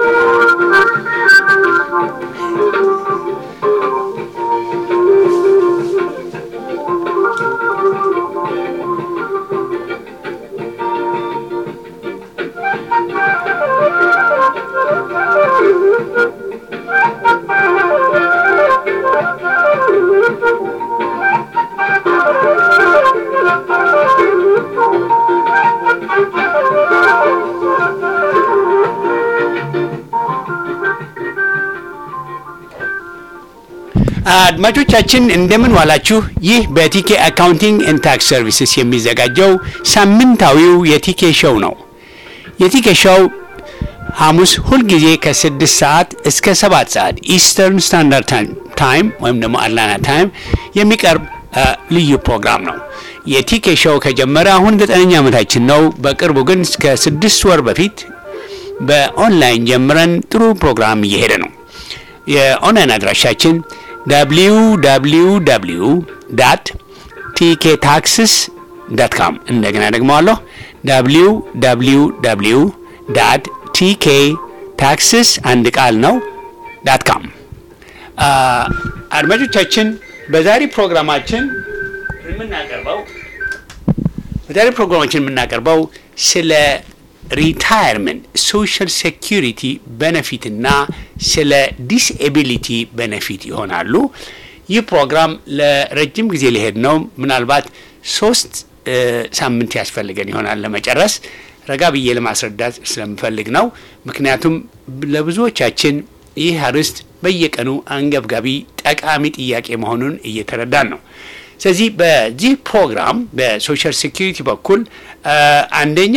አድማጮቻችን እንደምን ዋላችሁ። ይህ በቲኬ አካውንቲንግ ኤንድ ታክስ ሰርቪስስ የሚዘጋጀው ሳምንታዊው የቲኬ ሾው ነው። የቲኬ ሾው ሐሙስ ሁልጊዜ ከስድስት ሰዓት እስከ ሰባት ሰዓት ኢስተርን ስታንዳርድ ታይም ወይም ደግሞ አትላንታ ታይም የሚቀርብ ልዩ ፕሮግራም ነው። የቲኬ ሾው ከጀመረ አሁን ዘጠነኛ ዓመታችን ነው። በቅርቡ ግን እስከ ስድስት ወር በፊት በኦንላይን ጀምረን ጥሩ ፕሮግራም እየሄደ ነው። የኦንላይን አድራሻችን www ዳት ቲኬ ታክስስ ዳት ካም እንደገና ደግመዋለሁ www ዳት ቲኬ ታክስስ አንድ ቃል ነው ዳት ካም። አድማጮቻችን በዛሬ ፕሮግራማችን የምናቀርበው በዛሬ ፕሮግራማችን የምናቀርበው ስለ ሪታየርመንት ሶሻል ሴኪሪቲ ቤኔፊት እና ስለ ዲስኤቢሊቲ ቤኔፊት ይሆናሉ። ይህ ፕሮግራም ለረጅም ጊዜ ሊሄድ ነው። ምናልባት ሶስት ሳምንት ያስፈልገን ይሆናል ለመጨረስ። ረጋ ብዬ ለማስረዳት ስለምፈልግ ነው። ምክንያቱም ለብዙዎቻችን ይህ አርዕስት በየቀኑ አንገብጋቢ ጠቃሚ ጥያቄ መሆኑን እየተረዳን ነው። ስለዚህ በዚህ ፕሮግራም በሶሻል ሴኪሪቲ በኩል አንደኛ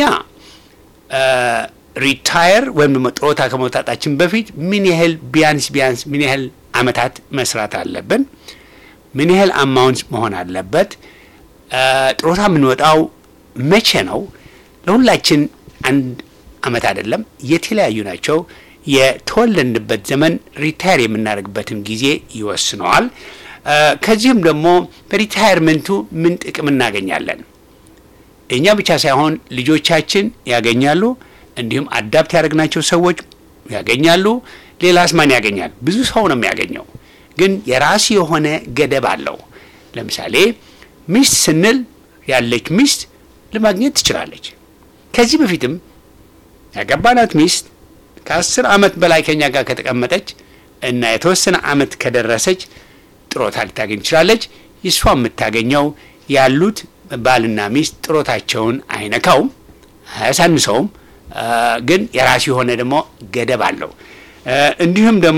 ሪታየር ወይም ደግሞ ጡረታ ከመውጣታችን በፊት ምን ያህል ቢያንስ ቢያንስ ምን ያህል አመታት መስራት አለብን? ምን ያህል አማውንት መሆን አለበት? ጡረታ የምንወጣው መቼ ነው? ለሁላችን አንድ አመት አይደለም፣ የተለያዩ ናቸው። የተወለድንበት ዘመን ሪታየር የምናደርግበትን ጊዜ ይወስነዋል። ከዚህም ደግሞ በሪታየርመንቱ ምን ጥቅም እናገኛለን? እኛ ብቻ ሳይሆን ልጆቻችን ያገኛሉ። እንዲሁም አዳፕት ያደረግናቸው ሰዎች ያገኛሉ። ሌላስ ማን ያገኛል? ብዙ ሰው ነው የሚያገኘው። ግን የራሱ የሆነ ገደብ አለው። ለምሳሌ ሚስት ስንል ያለች ሚስት ለማግኘት ትችላለች። ከዚህ በፊትም ያገባናት ሚስት ከአስር ዓመት በላይ ከኛ ጋር ከተቀመጠች እና የተወሰነ ዓመት ከደረሰች ጥሮታ ልታገኝ ትችላለች። ይሷ የምታገኘው ያሉት ባልና ሚስት ጥሮታቸውን አይነካውም፣ አያሳንሰውም። ግን የራሱ የሆነ ደግሞ ገደብ አለው። እንዲሁም ደግሞ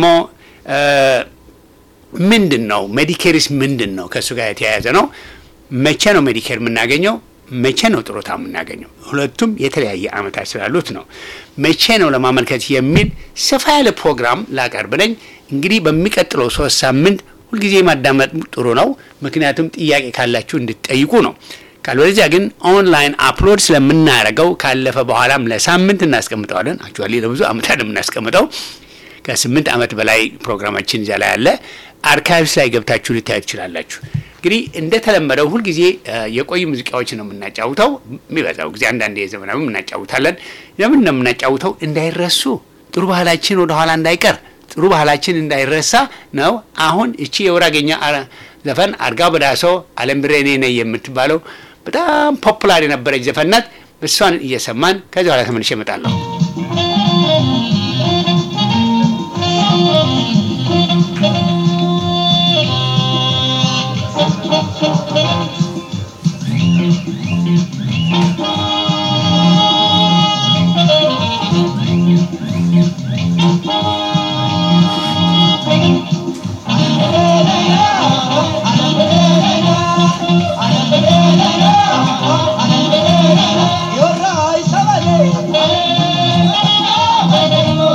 ምንድን ነው ሜዲኬርስ ምንድን ነው? ከእሱ ጋር የተያያዘ ነው። መቼ ነው ሜዲኬር የምናገኘው? መቼ ነው ጥሮታ የምናገኘው? ሁለቱም የተለያየ ዓመታት ስላሉት ነው። መቼ ነው ለማመልከት የሚል ሰፋ ያለ ፕሮግራም ላቀርብ ነኝ። እንግዲህ በሚቀጥለው ሶስት ሳምንት ሁልጊዜ ማዳመጥ ጥሩ ነው። ምክንያቱም ጥያቄ ካላችሁ እንድትጠይቁ ነው። ካልበለዚያ ግን ኦንላይን አፕሎድ ስለምናደርገው ካለፈ በኋላም ለሳምንት እናስቀምጠዋለን። አክቹዋሊ ለብዙ ዓመታት የምናስቀምጠው ከስምንት ዓመት በላይ ፕሮግራማችን እዚያ ላይ አለ። አርካይቭስ ላይ ገብታችሁ ልታዩ ትችላላችሁ። እንግዲህ እንደተለመደው ሁልጊዜ የቆዩ ሙዚቃዎች ነው የምናጫውተው። የሚበዛው ጊዜ አንዳንድ የዘመናዊ እናጫውታለን። ለምን ነው የምናጫውተው? እንዳይረሱ ጥሩ ባህላችን ወደኋላ እንዳይቀር ጥሩ ባህላችን እንዳይረሳ ነው። አሁን እቺ የወራገኛ ዘፈን አርጋ በዳሶ አለም ብሬ እኔ ነኝ የምትባለው በጣም ፖፑላር የነበረች ዘፈን ናት። እሷን እየሰማን ከዚህ በኋላ ተመልሼ እመጣለሁ። You're right, somebody.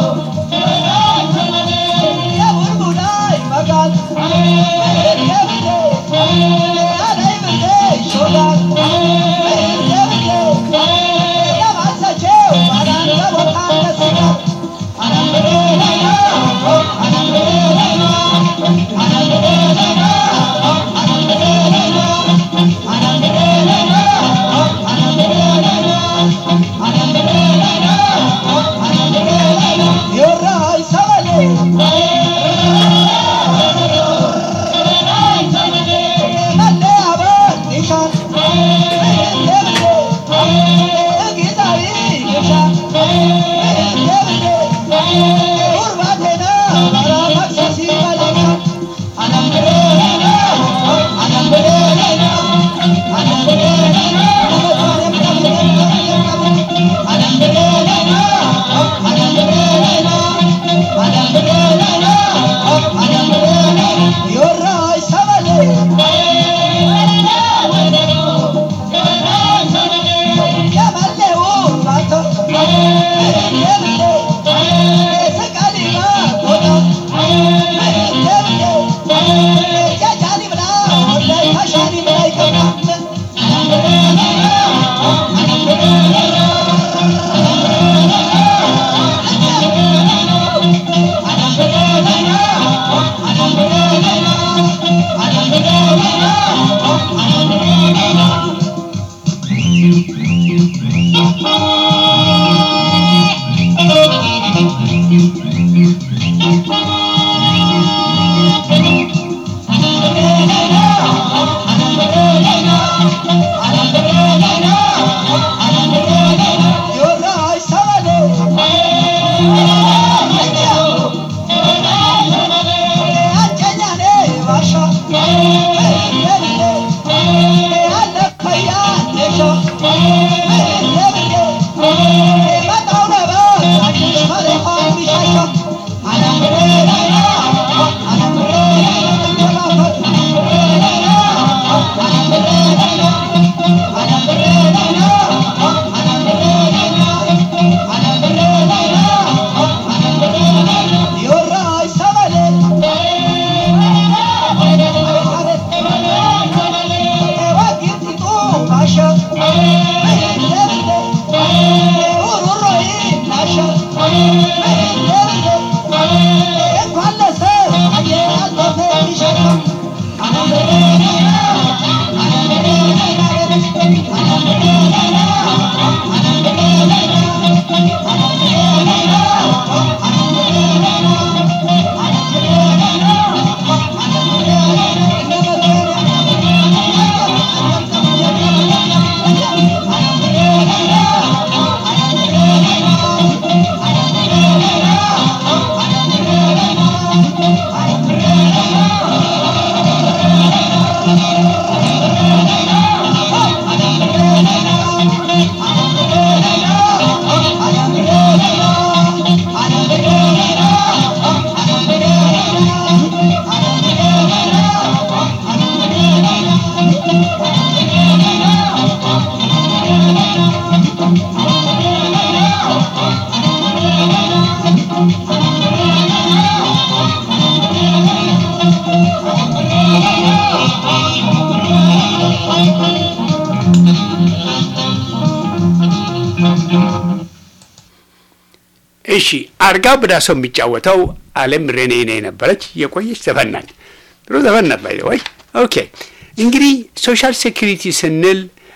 እሺ አርጋው በዳሰው የሚጫወተው አለም ሬኔ ኔ ነበረች የቆየች ዘፈን ናት። ጥሩ ዘፈን ናት። ባይ ወይ ኦኬ። እንግዲህ ሶሻል ሴኩሪቲ ስንል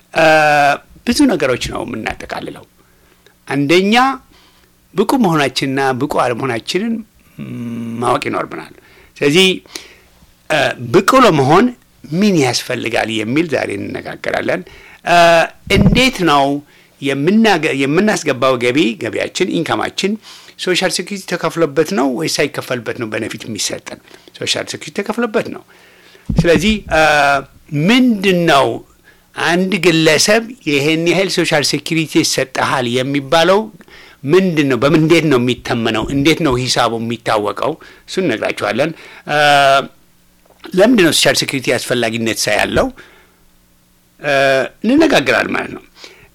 ብዙ ነገሮች ነው የምናጠቃልለው። አንደኛ ብቁ መሆናችንና ብቁ አለመሆናችንን ማወቅ ይኖርብናል። ስለዚህ ብቁ ለመሆን ምን ያስፈልጋል የሚል ዛሬ እንነጋገራለን። እንዴት ነው የምናስገባው ገቢ ገቢያችን ኢንካማችን ሶሻል ሴኩሪቲ ተከፍሎበት ነው ወይስ ሳይከፈልበት ነው በነፊት የሚሰጠን? ሶሻል ሴኩሪቲ ተከፍሎበት ነው። ስለዚህ ምንድን ነው አንድ ግለሰብ ይህን ያህል ሶሻል ሴኩሪቲ ይሰጠሃል የሚባለው ምንድን ነው? በምን እንዴት ነው የሚተመነው? እንዴት ነው ሂሳቡ የሚታወቀው? እሱን እነግራችኋለን። ለምንድን ነው ሶሻል ሴኩሪቲ አስፈላጊነት ሳ ያለው እንነጋገራል ማለት ነው።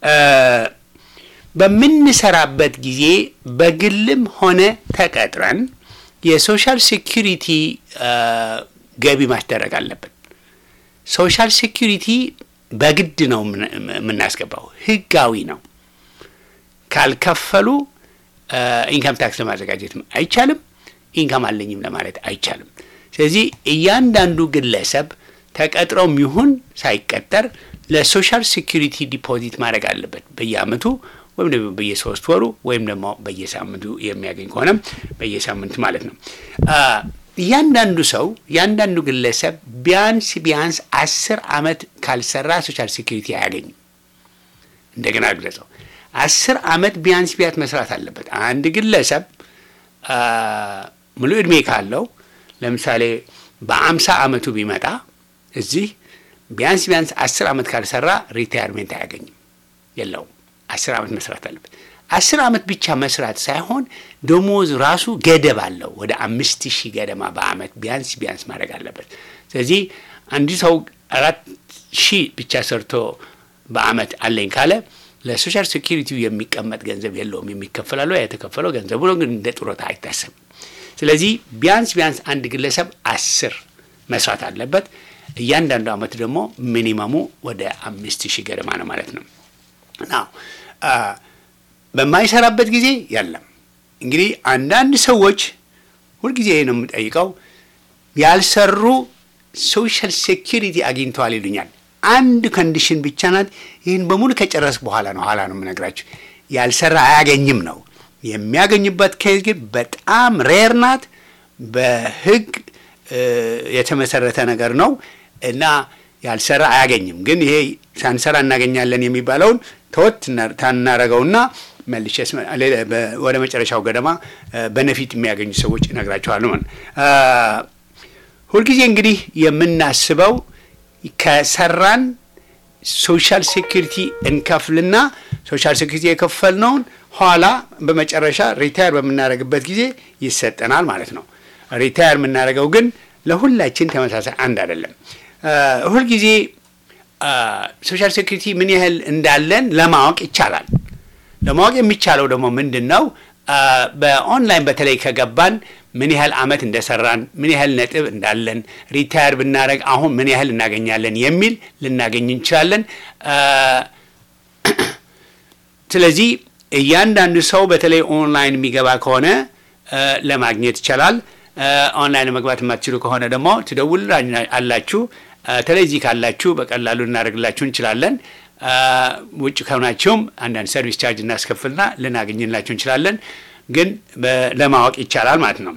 በምንሰራበት ጊዜ በግልም ሆነ ተቀጥረን የሶሻል ሴኩሪቲ ገቢ ማስደረግ አለብን። ሶሻል ሴኩሪቲ በግድ ነው የምናስገባው፣ ህጋዊ ነው። ካልከፈሉ ኢንካም ታክስ ለማዘጋጀት አይቻልም፣ ኢንካም አለኝም ለማለት አይቻልም። ስለዚህ እያንዳንዱ ግለሰብ ተቀጥሮም ይሁን ሳይቀጠር ለሶሻል ሴኩሪቲ ዲፖዚት ማድረግ አለበት በየአመቱ ወይም ደግሞ በየሶስት ወሩ ወይም ደግሞ በየሳምንቱ የሚያገኝ ከሆነም በየሳምንቱ ማለት ነው። እያንዳንዱ ሰው እያንዳንዱ ግለሰብ ቢያንስ ቢያንስ አስር አመት ካልሰራ ሶሻል ሴኩሪቲ አያገኝም። እንደገና ግለጸው አስር አመት ቢያንስ ቢያንስ መስራት አለበት። አንድ ግለሰብ ሙሉ ዕድሜ ካለው ለምሳሌ በአምሳ ዓመቱ ቢመጣ እዚህ ቢያንስ ቢያንስ አስር ዓመት ካልሰራ ሪታየርሜንት አያገኝም፣ የለውም። አስር ዓመት መስራት አለበት። አስር ዓመት ብቻ መስራት ሳይሆን ደሞዝ ራሱ ገደብ አለው። ወደ አምስት ሺህ ገደማ በዓመት ቢያንስ ቢያንስ ማድረግ አለበት። ስለዚህ አንድ ሰው አራት ሺህ ብቻ ሰርቶ በዓመት አለኝ ካለ ለሶሻል ሴኪሪቲው የሚቀመጥ ገንዘብ የለውም። የሚከፈላለው የተከፈለው ገንዘቡ ነው፣ ግን እንደ ጡረታ አይታሰብም። ስለዚህ ቢያንስ ቢያንስ አንድ ግለሰብ አስር መስራት አለበት። እያንዳንዱ ዓመት ደግሞ ሚኒመሙ ወደ አምስት ሺህ ገደማ ነው ማለት ነው። ናው በማይሰራበት ጊዜ የለም። እንግዲህ አንዳንድ ሰዎች ሁልጊዜ ነው የምጠይቀው ያልሰሩ ሶሻል ሴኪሪቲ አግኝተዋል ይሉኛል። አንድ ኮንዲሽን ብቻ ናት። ይህን በሙሉ ከጨረስ በኋላ ነው ኋላ ነው የምነግራችሁ። ያልሰራ አያገኝም ነው የሚያገኙበት ኬዝ ግን በጣም ሬር ናት። በሕግ የተመሰረተ ነገር ነው እና ያልሰራ አያገኝም። ግን ይሄ ሳንሰራ እናገኛለን የሚባለውን ተወት ታናረገውና መልሼ ወደ መጨረሻው ገደማ በነፊት የሚያገኙ ሰዎች እነግራቸዋለሁ። ሁልጊዜ እንግዲህ የምናስበው ከሰራን ሶሻል ሴኪሪቲ እንከፍልና ሶሻል ሴኪሪቲ የከፈልነውን ኋላ በመጨረሻ ሪታየር በምናደርግበት ጊዜ ይሰጠናል ማለት ነው። ሪታየር የምናደርገው ግን ለሁላችን ተመሳሳይ አንድ አይደለም። ሁልጊዜ ሶሻል ሴኪሪቲ ምን ያህል እንዳለን ለማወቅ ይቻላል። ለማወቅ የሚቻለው ደግሞ ምንድን ነው? በኦንላይን በተለይ ከገባን ምን ያህል አመት እንደሰራን ምን ያህል ነጥብ እንዳለን ሪታየር ብናደረግ አሁን ምን ያህል እናገኛለን የሚል ልናገኝ እንችላለን። ስለዚህ እያንዳንዱ ሰው በተለይ ኦንላይን የሚገባ ከሆነ ለማግኘት ይቻላል። ኦንላይን ለመግባት የማትችሉ ከሆነ ደግሞ ትደውል አላችሁ። ተለዚህ ካላችሁ በቀላሉ ልናደርግላችሁ እንችላለን። ውጭ ከሆናችሁም አንዳንድ ሰርቪስ ቻርጅ እናስከፍልና ልናገኝላችሁ እንችላለን። ግን ለማወቅ ይቻላል ማለት ነው።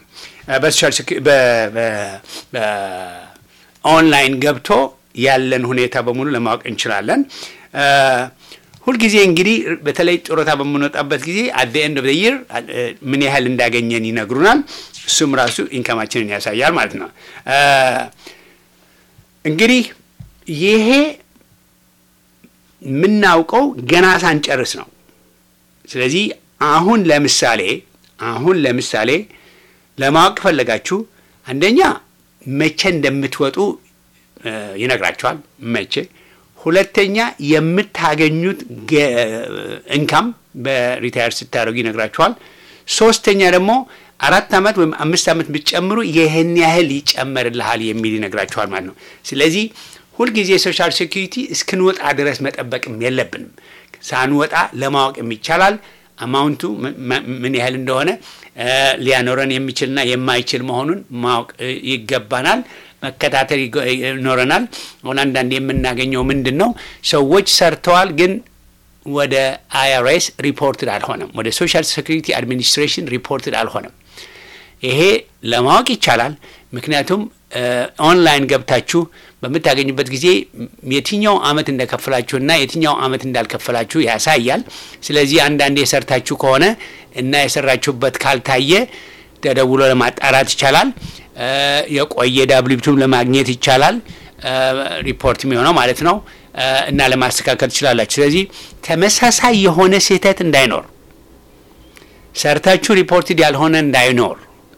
በኦንላይን ገብቶ ያለን ሁኔታ በሙሉ ለማወቅ እንችላለን። ሁልጊዜ እንግዲህ በተለይ ጡረታ በምንወጣበት ጊዜ አት ኤንድ ኦፍ ይር ምን ያህል እንዳገኘን ይነግሩናል። እሱም ራሱ ኢንካማችንን ያሳያል ማለት ነው። እንግዲህ ይሄ የምናውቀው ገና ሳንጨርስ ነው። ስለዚህ አሁን ለምሳሌ አሁን ለምሳሌ ለማወቅ ፈለጋችሁ አንደኛ መቼ እንደምትወጡ ይነግራችኋል። መቼ ሁለተኛ የምታገኙት እንካም በሪታየር ስታደርጉ ይነግራችኋል። ሶስተኛ ደግሞ አራት ዓመት ወይም አምስት ዓመት ብትጨምሩ ይህን ያህል ይጨመርልሃል የሚል ይነግራችኋል ማለት ነው። ስለዚህ ሁልጊዜ ሶሻል ሴኪሪቲ እስክንወጣ ድረስ መጠበቅም የለብንም። ሳንወጣ ለማወቅ ይቻላል። አማውንቱ ምን ያህል እንደሆነ ሊያኖረን የሚችልና የማይችል መሆኑን ማወቅ ይገባናል። መከታተል ይኖረናል። አሁን አንዳንድ የምናገኘው ምንድን ነው? ሰዎች ሰርተዋል፣ ግን ወደ አይአርኤስ ሪፖርትድ አልሆነም። ወደ ሶሻል ሴኩሪቲ አድሚኒስትሬሽን ሪፖርትድ አልሆነም። ይሄ ለማወቅ ይቻላል። ምክንያቱም ኦንላይን ገብታችሁ በምታገኙበት ጊዜ የትኛው አመት እንደከፈላችሁና የትኛው አመት እንዳልከፈላችሁ ያሳያል። ስለዚህ አንዳንዴ የሰርታችሁ ከሆነ እና የሰራችሁበት ካልታየ ተደውሎ ለማጣራት ይቻላል። የቆየ ዳብሊቱም ለማግኘት ይቻላል። ሪፖርት የሚሆነው ማለት ነው እና ለማስተካከል ትችላላችሁ። ስለዚህ ተመሳሳይ የሆነ ስህተት እንዳይኖር ሰርታችሁ ሪፖርትድ ያልሆነ እንዳይኖር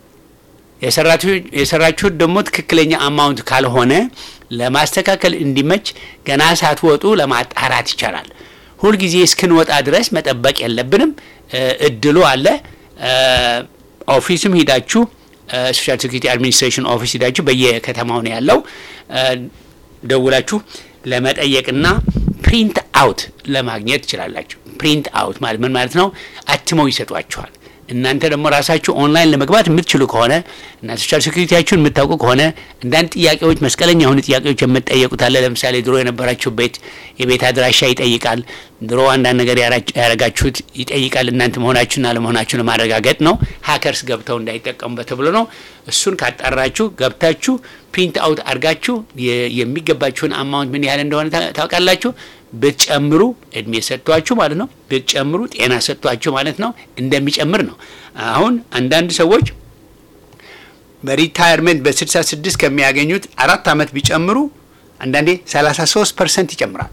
የሰራችሁት ደግሞ ትክክለኛ አማውንት ካልሆነ ለማስተካከል እንዲመች ገና ሳትወጡ ለማጣራት ይቻላል። ሁልጊዜ እስክንወጣ ድረስ መጠበቅ የለብንም። እድሉ አለ። ኦፊስም ሂዳችሁ ሶሻል ሴኩሪቲ አድሚኒስትሬሽን ኦፊስ ሂዳችሁ በየከተማው ነው ያለው ደውላችሁ ለመጠየቅና ፕሪንት አውት ለማግኘት ትችላላችሁ። ፕሪንት አውት ማለት ምን ማለት ነው? አትመው ይሰጧችኋል። እናንተ ደግሞ ራሳችሁ ኦንላይን ለመግባት የምትችሉ ከሆነ እና ሶሻል ሴኩሪቲያችሁን የምታውቁ ከሆነ አንዳንድ ጥያቄዎች መስቀለኛ የሆኑ ጥያቄዎች የምትጠየቁት አለ። ለምሳሌ ድሮ የነበራችሁ ቤት የቤት አድራሻ ይጠይቃል። ድሮ አንዳንድ ነገር ያረጋችሁት ይጠይቃል። እናንተ መሆናችሁና አለመሆናችሁን ለማረጋገጥ ነው። ሀከርስ ገብተው እንዳይጠቀሙበት ተብሎ ነው። እሱን ካጣራችሁ ገብታችሁ ፕሪንት አውት አድርጋችሁ የሚገባችሁን አማውንት ምን ያህል እንደሆነ ታውቃላችሁ። ብትጨምሩ እድሜ ሰጥቷችሁ ማለት ነው። ብትጨምሩ ጤና ሰጥቷችሁ ማለት ነው። እንደሚጨምር ነው። አሁን አንዳንድ ሰዎች በሪታየርመንት በ66 ከሚያገኙት አራት ዓመት ቢጨምሩ አንዳንዴ 33 ፐርሰንት ይጨምራል።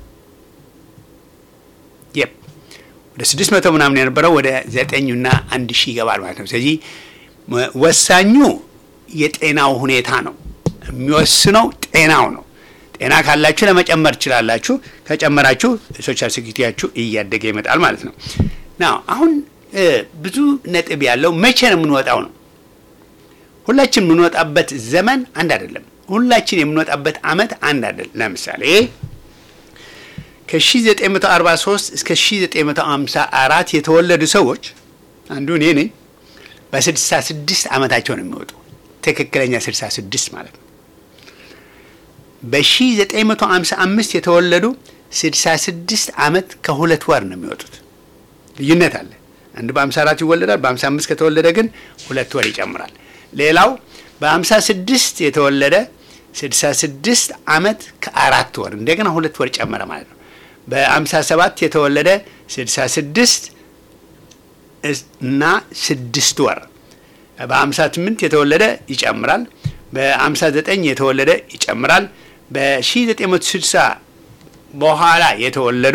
የፕ ወደ 600 ምናምን የነበረው ወደ 9ና 1 ሺህ ይገባል ማለት ነው። ስለዚህ ወሳኙ የጤናው ሁኔታ ነው። የሚወስነው ጤናው ነው። ጤና ካላችሁ ለመጨመር ትችላላችሁ። ከጨመራችሁ ሶሻል ሴኩሪቲያችሁ እያደገ ይመጣል ማለት ነው። ና አሁን ብዙ ነጥብ ያለው መቼ ነው የምንወጣው ነው። ሁላችን የምንወጣበት ዘመን አንድ አይደለም። ሁላችን የምንወጣበት አመት አንድ አይደለም። ለምሳሌ ከ1943 እስከ 1954 የተወለዱ ሰዎች አንዱ እኔ ነኝ። በ66 ዓመታቸው ነው የሚወጡ ትክክለኛ 66 ማለት ነው። በ1955 የተወለዱ 66 ዓመት ከሁለት ወር ነው የሚወጡት። ልዩነት አለ። አንዱ በ54 ይወለዳል። በ55 ከተወለደ ግን ሁለት ወር ይጨምራል። ሌላው በ56 የተወለደ 66 ዓመት ከአራት ወር እንደገና ሁለት ወር ጨመረ ማለት ነው። በ57 የተወለደ 66 እና ስድስት ወር በ58 የተወለደ ይጨምራል። በ59 የተወለደ ይጨምራል። በ1960 በኋላ የተወለዱ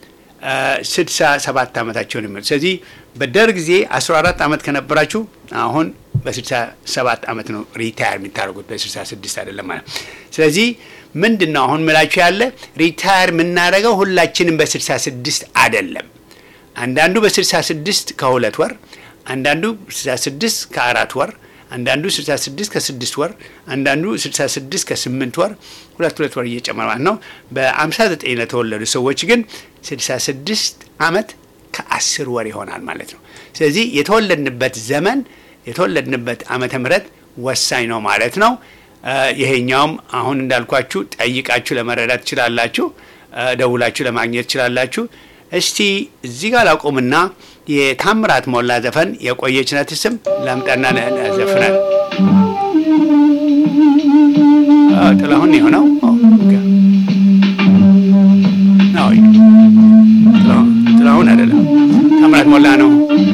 67 ዓመታቸውን የሚል ስለዚህ በደርግ ጊዜ 14 ዓመት ከነበራችሁ አሁን በ67 ዓመት ነው ሪታየር የሚታደርጉት በ66 አይደለም ማለት ስለዚህ ምንድን ነው አሁን ምላችሁ ያለ ሪታየር የምናደርገው ሁላችንም በ66 አይደለም አንዳንዱ በ66 ከሁለት ወር አንዳንዱ 66 ከአራት ወር አንዳንዱ 66 ከስድስት ወር አንዳንዱ 66 ከስምንት ወር ሁለት ሁለት ወር እየጨመረ ማለት ነው። በ59 ለተወለዱ ሰዎች ግን 66 ዓመት ከአስር ወር ይሆናል ማለት ነው። ስለዚህ የተወለድንበት ዘመን የተወለድንበት ዓመተ ምሕረት ወሳኝ ነው ማለት ነው። ይሄኛውም አሁን እንዳልኳችሁ ጠይቃችሁ ለመረዳት ትችላላችሁ። ደውላችሁ ለማግኘት ትችላላችሁ። እስቲ እዚህ ጋር ላቁምና የታምራት ሞላ ዘፈን የቆየች ናት ስም ላምጣና ዘፍናል። ጥላሁን የሆነው ጥላሁን አይደለም፣ ታምራት ሞላ ነው።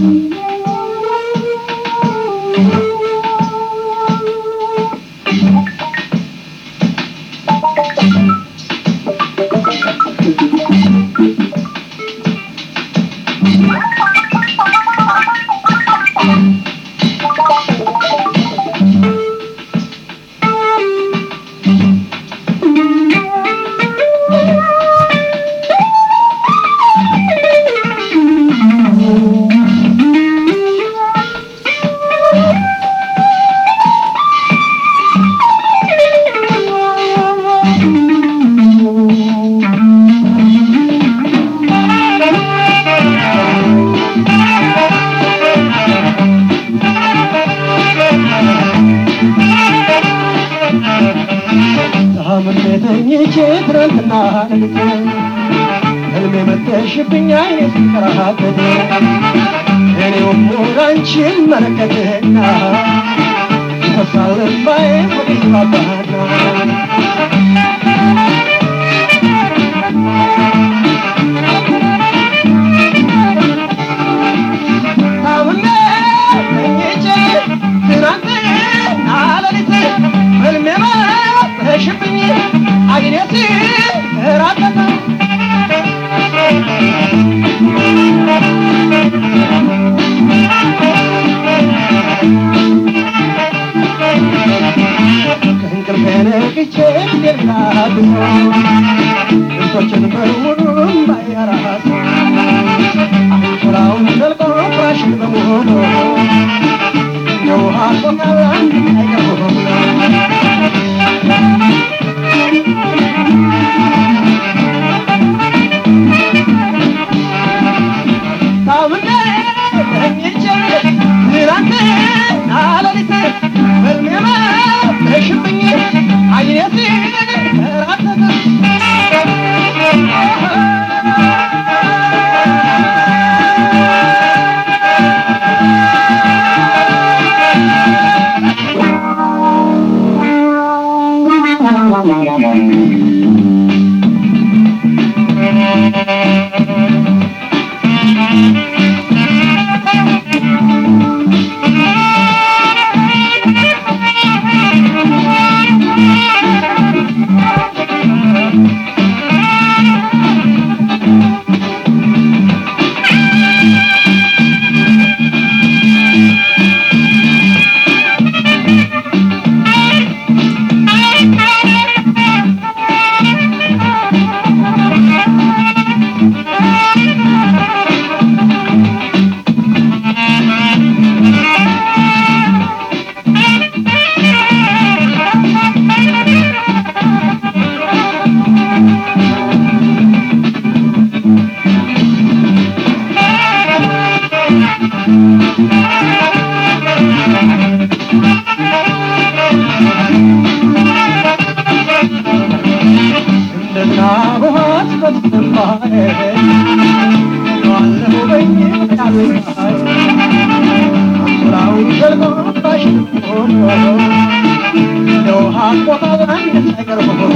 ህልሜ መተሽብኝ አይኔ ሲከራከት እኔው ሙራንቺን መለከትና ይፈሳል እንባዬ ወዲባባና ታምሜ ተኝቼ ትናንትና ሌሊት ህልሜ መተሽብኝ አይኔ ሲከራከት ከእንቅልፌ ነቅቼ ሌላዱ ልብሶችን በሙሉ ባያራሱ አንሶላውን ዘልቆ ፍራሽን በሙሉ እንደ ውሃ ቆመ አይቀርም ታምሜ ተኝቼ ትናንትና ሌሊት ህልሜ መተሽብኝ አይኔ ሲንከራተት ስራውን ዘልቆ ባሽቶ የውሃ ቆጣ አንድ ነገር ሆኖ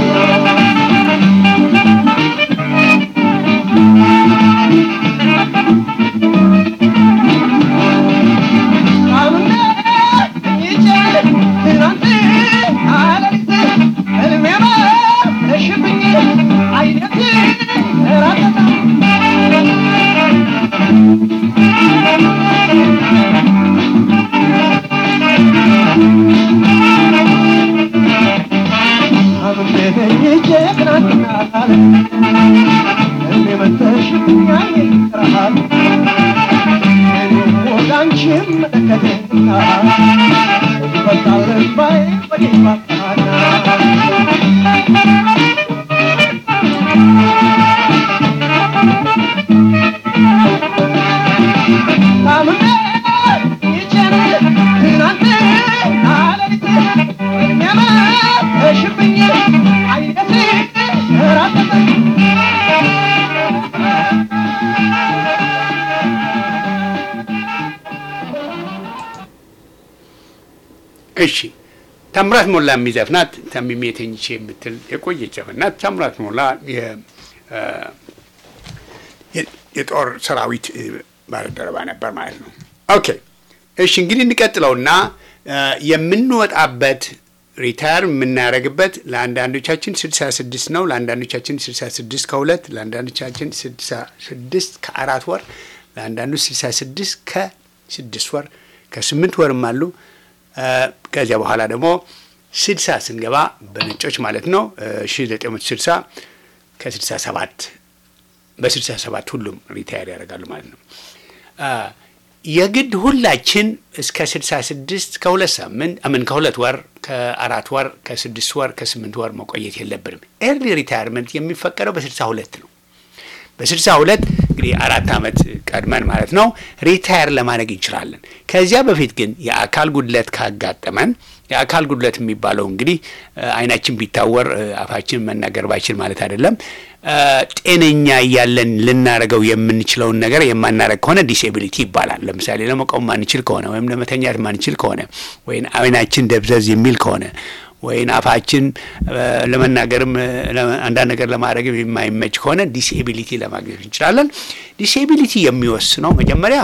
እሺ ታምራት ሞላ የሚዘፍናት ተሚሜ ተኝቼ የምትል የቆየች ዘፈን ናት። ታምራት ሞላ የጦር ሰራዊት ባልደረባ ነበር ማለት ነው። ኦኬ እሺ እንግዲህ እንቀጥለውና የምንወጣበት ሪታየር የምናደርግበት ለአንዳንዶቻችን ስልሳ ስድስት ነው። ለአንዳንዶቻችን ስልሳ ስድስት ከሁለት ለአንዳንዶቻችን ስልሳ ስድስት ከአራት ወር ለአንዳንዶች ስልሳ ስድስት ከስድስት ወር ከስምንት ወርም አሉ። ከዚያ በኋላ ደግሞ ስልሳ ስንገባ በነጮች ማለት ነው ሺ ዘጠኝ መቶ ስልሳ ከስልሳ ሰባት በስልሳ ሰባት ሁሉም ሪታየር ያደርጋሉ ማለት ነው። የግድ ሁላችን እስከ ስልሳ ስድስት ከሁለት ሳምንት አምን ከሁለት ወር ከአራት ወር ከስድስት ወር ከስምንት ወር መቆየት የለብንም። ኤርሊ ሪታየርመንት የሚፈቀደው በስልሳ ሁለት ነው። በስልሳ ሁለት እንግዲህ አራት ዓመት ቀድመን ማለት ነው ሪታየር ለማድረግ እንችላለን። ከዚያ በፊት ግን የአካል ጉድለት ካጋጠመን የአካል ጉድለት የሚባለው እንግዲህ ዓይናችን ቢታወር አፋችን መናገር ባይችል ማለት አይደለም። ጤነኛ እያለን ልናደርገው የምንችለውን ነገር የማናደርግ ከሆነ ዲስኤቢሊቲ ይባላል። ለምሳሌ ለመቆም ማንችል ከሆነ ወይም ለመተኛት ማንችል ከሆነ ወይም ዓይናችን ደብዘዝ የሚል ከሆነ ወይም አፋችን ለመናገርም አንዳንድ ነገር ለማድረግም የማይመች ከሆነ ዲስኤቢሊቲ ለማግኘት እንችላለን። ዲስኤቢሊቲ የሚወስነው መጀመሪያ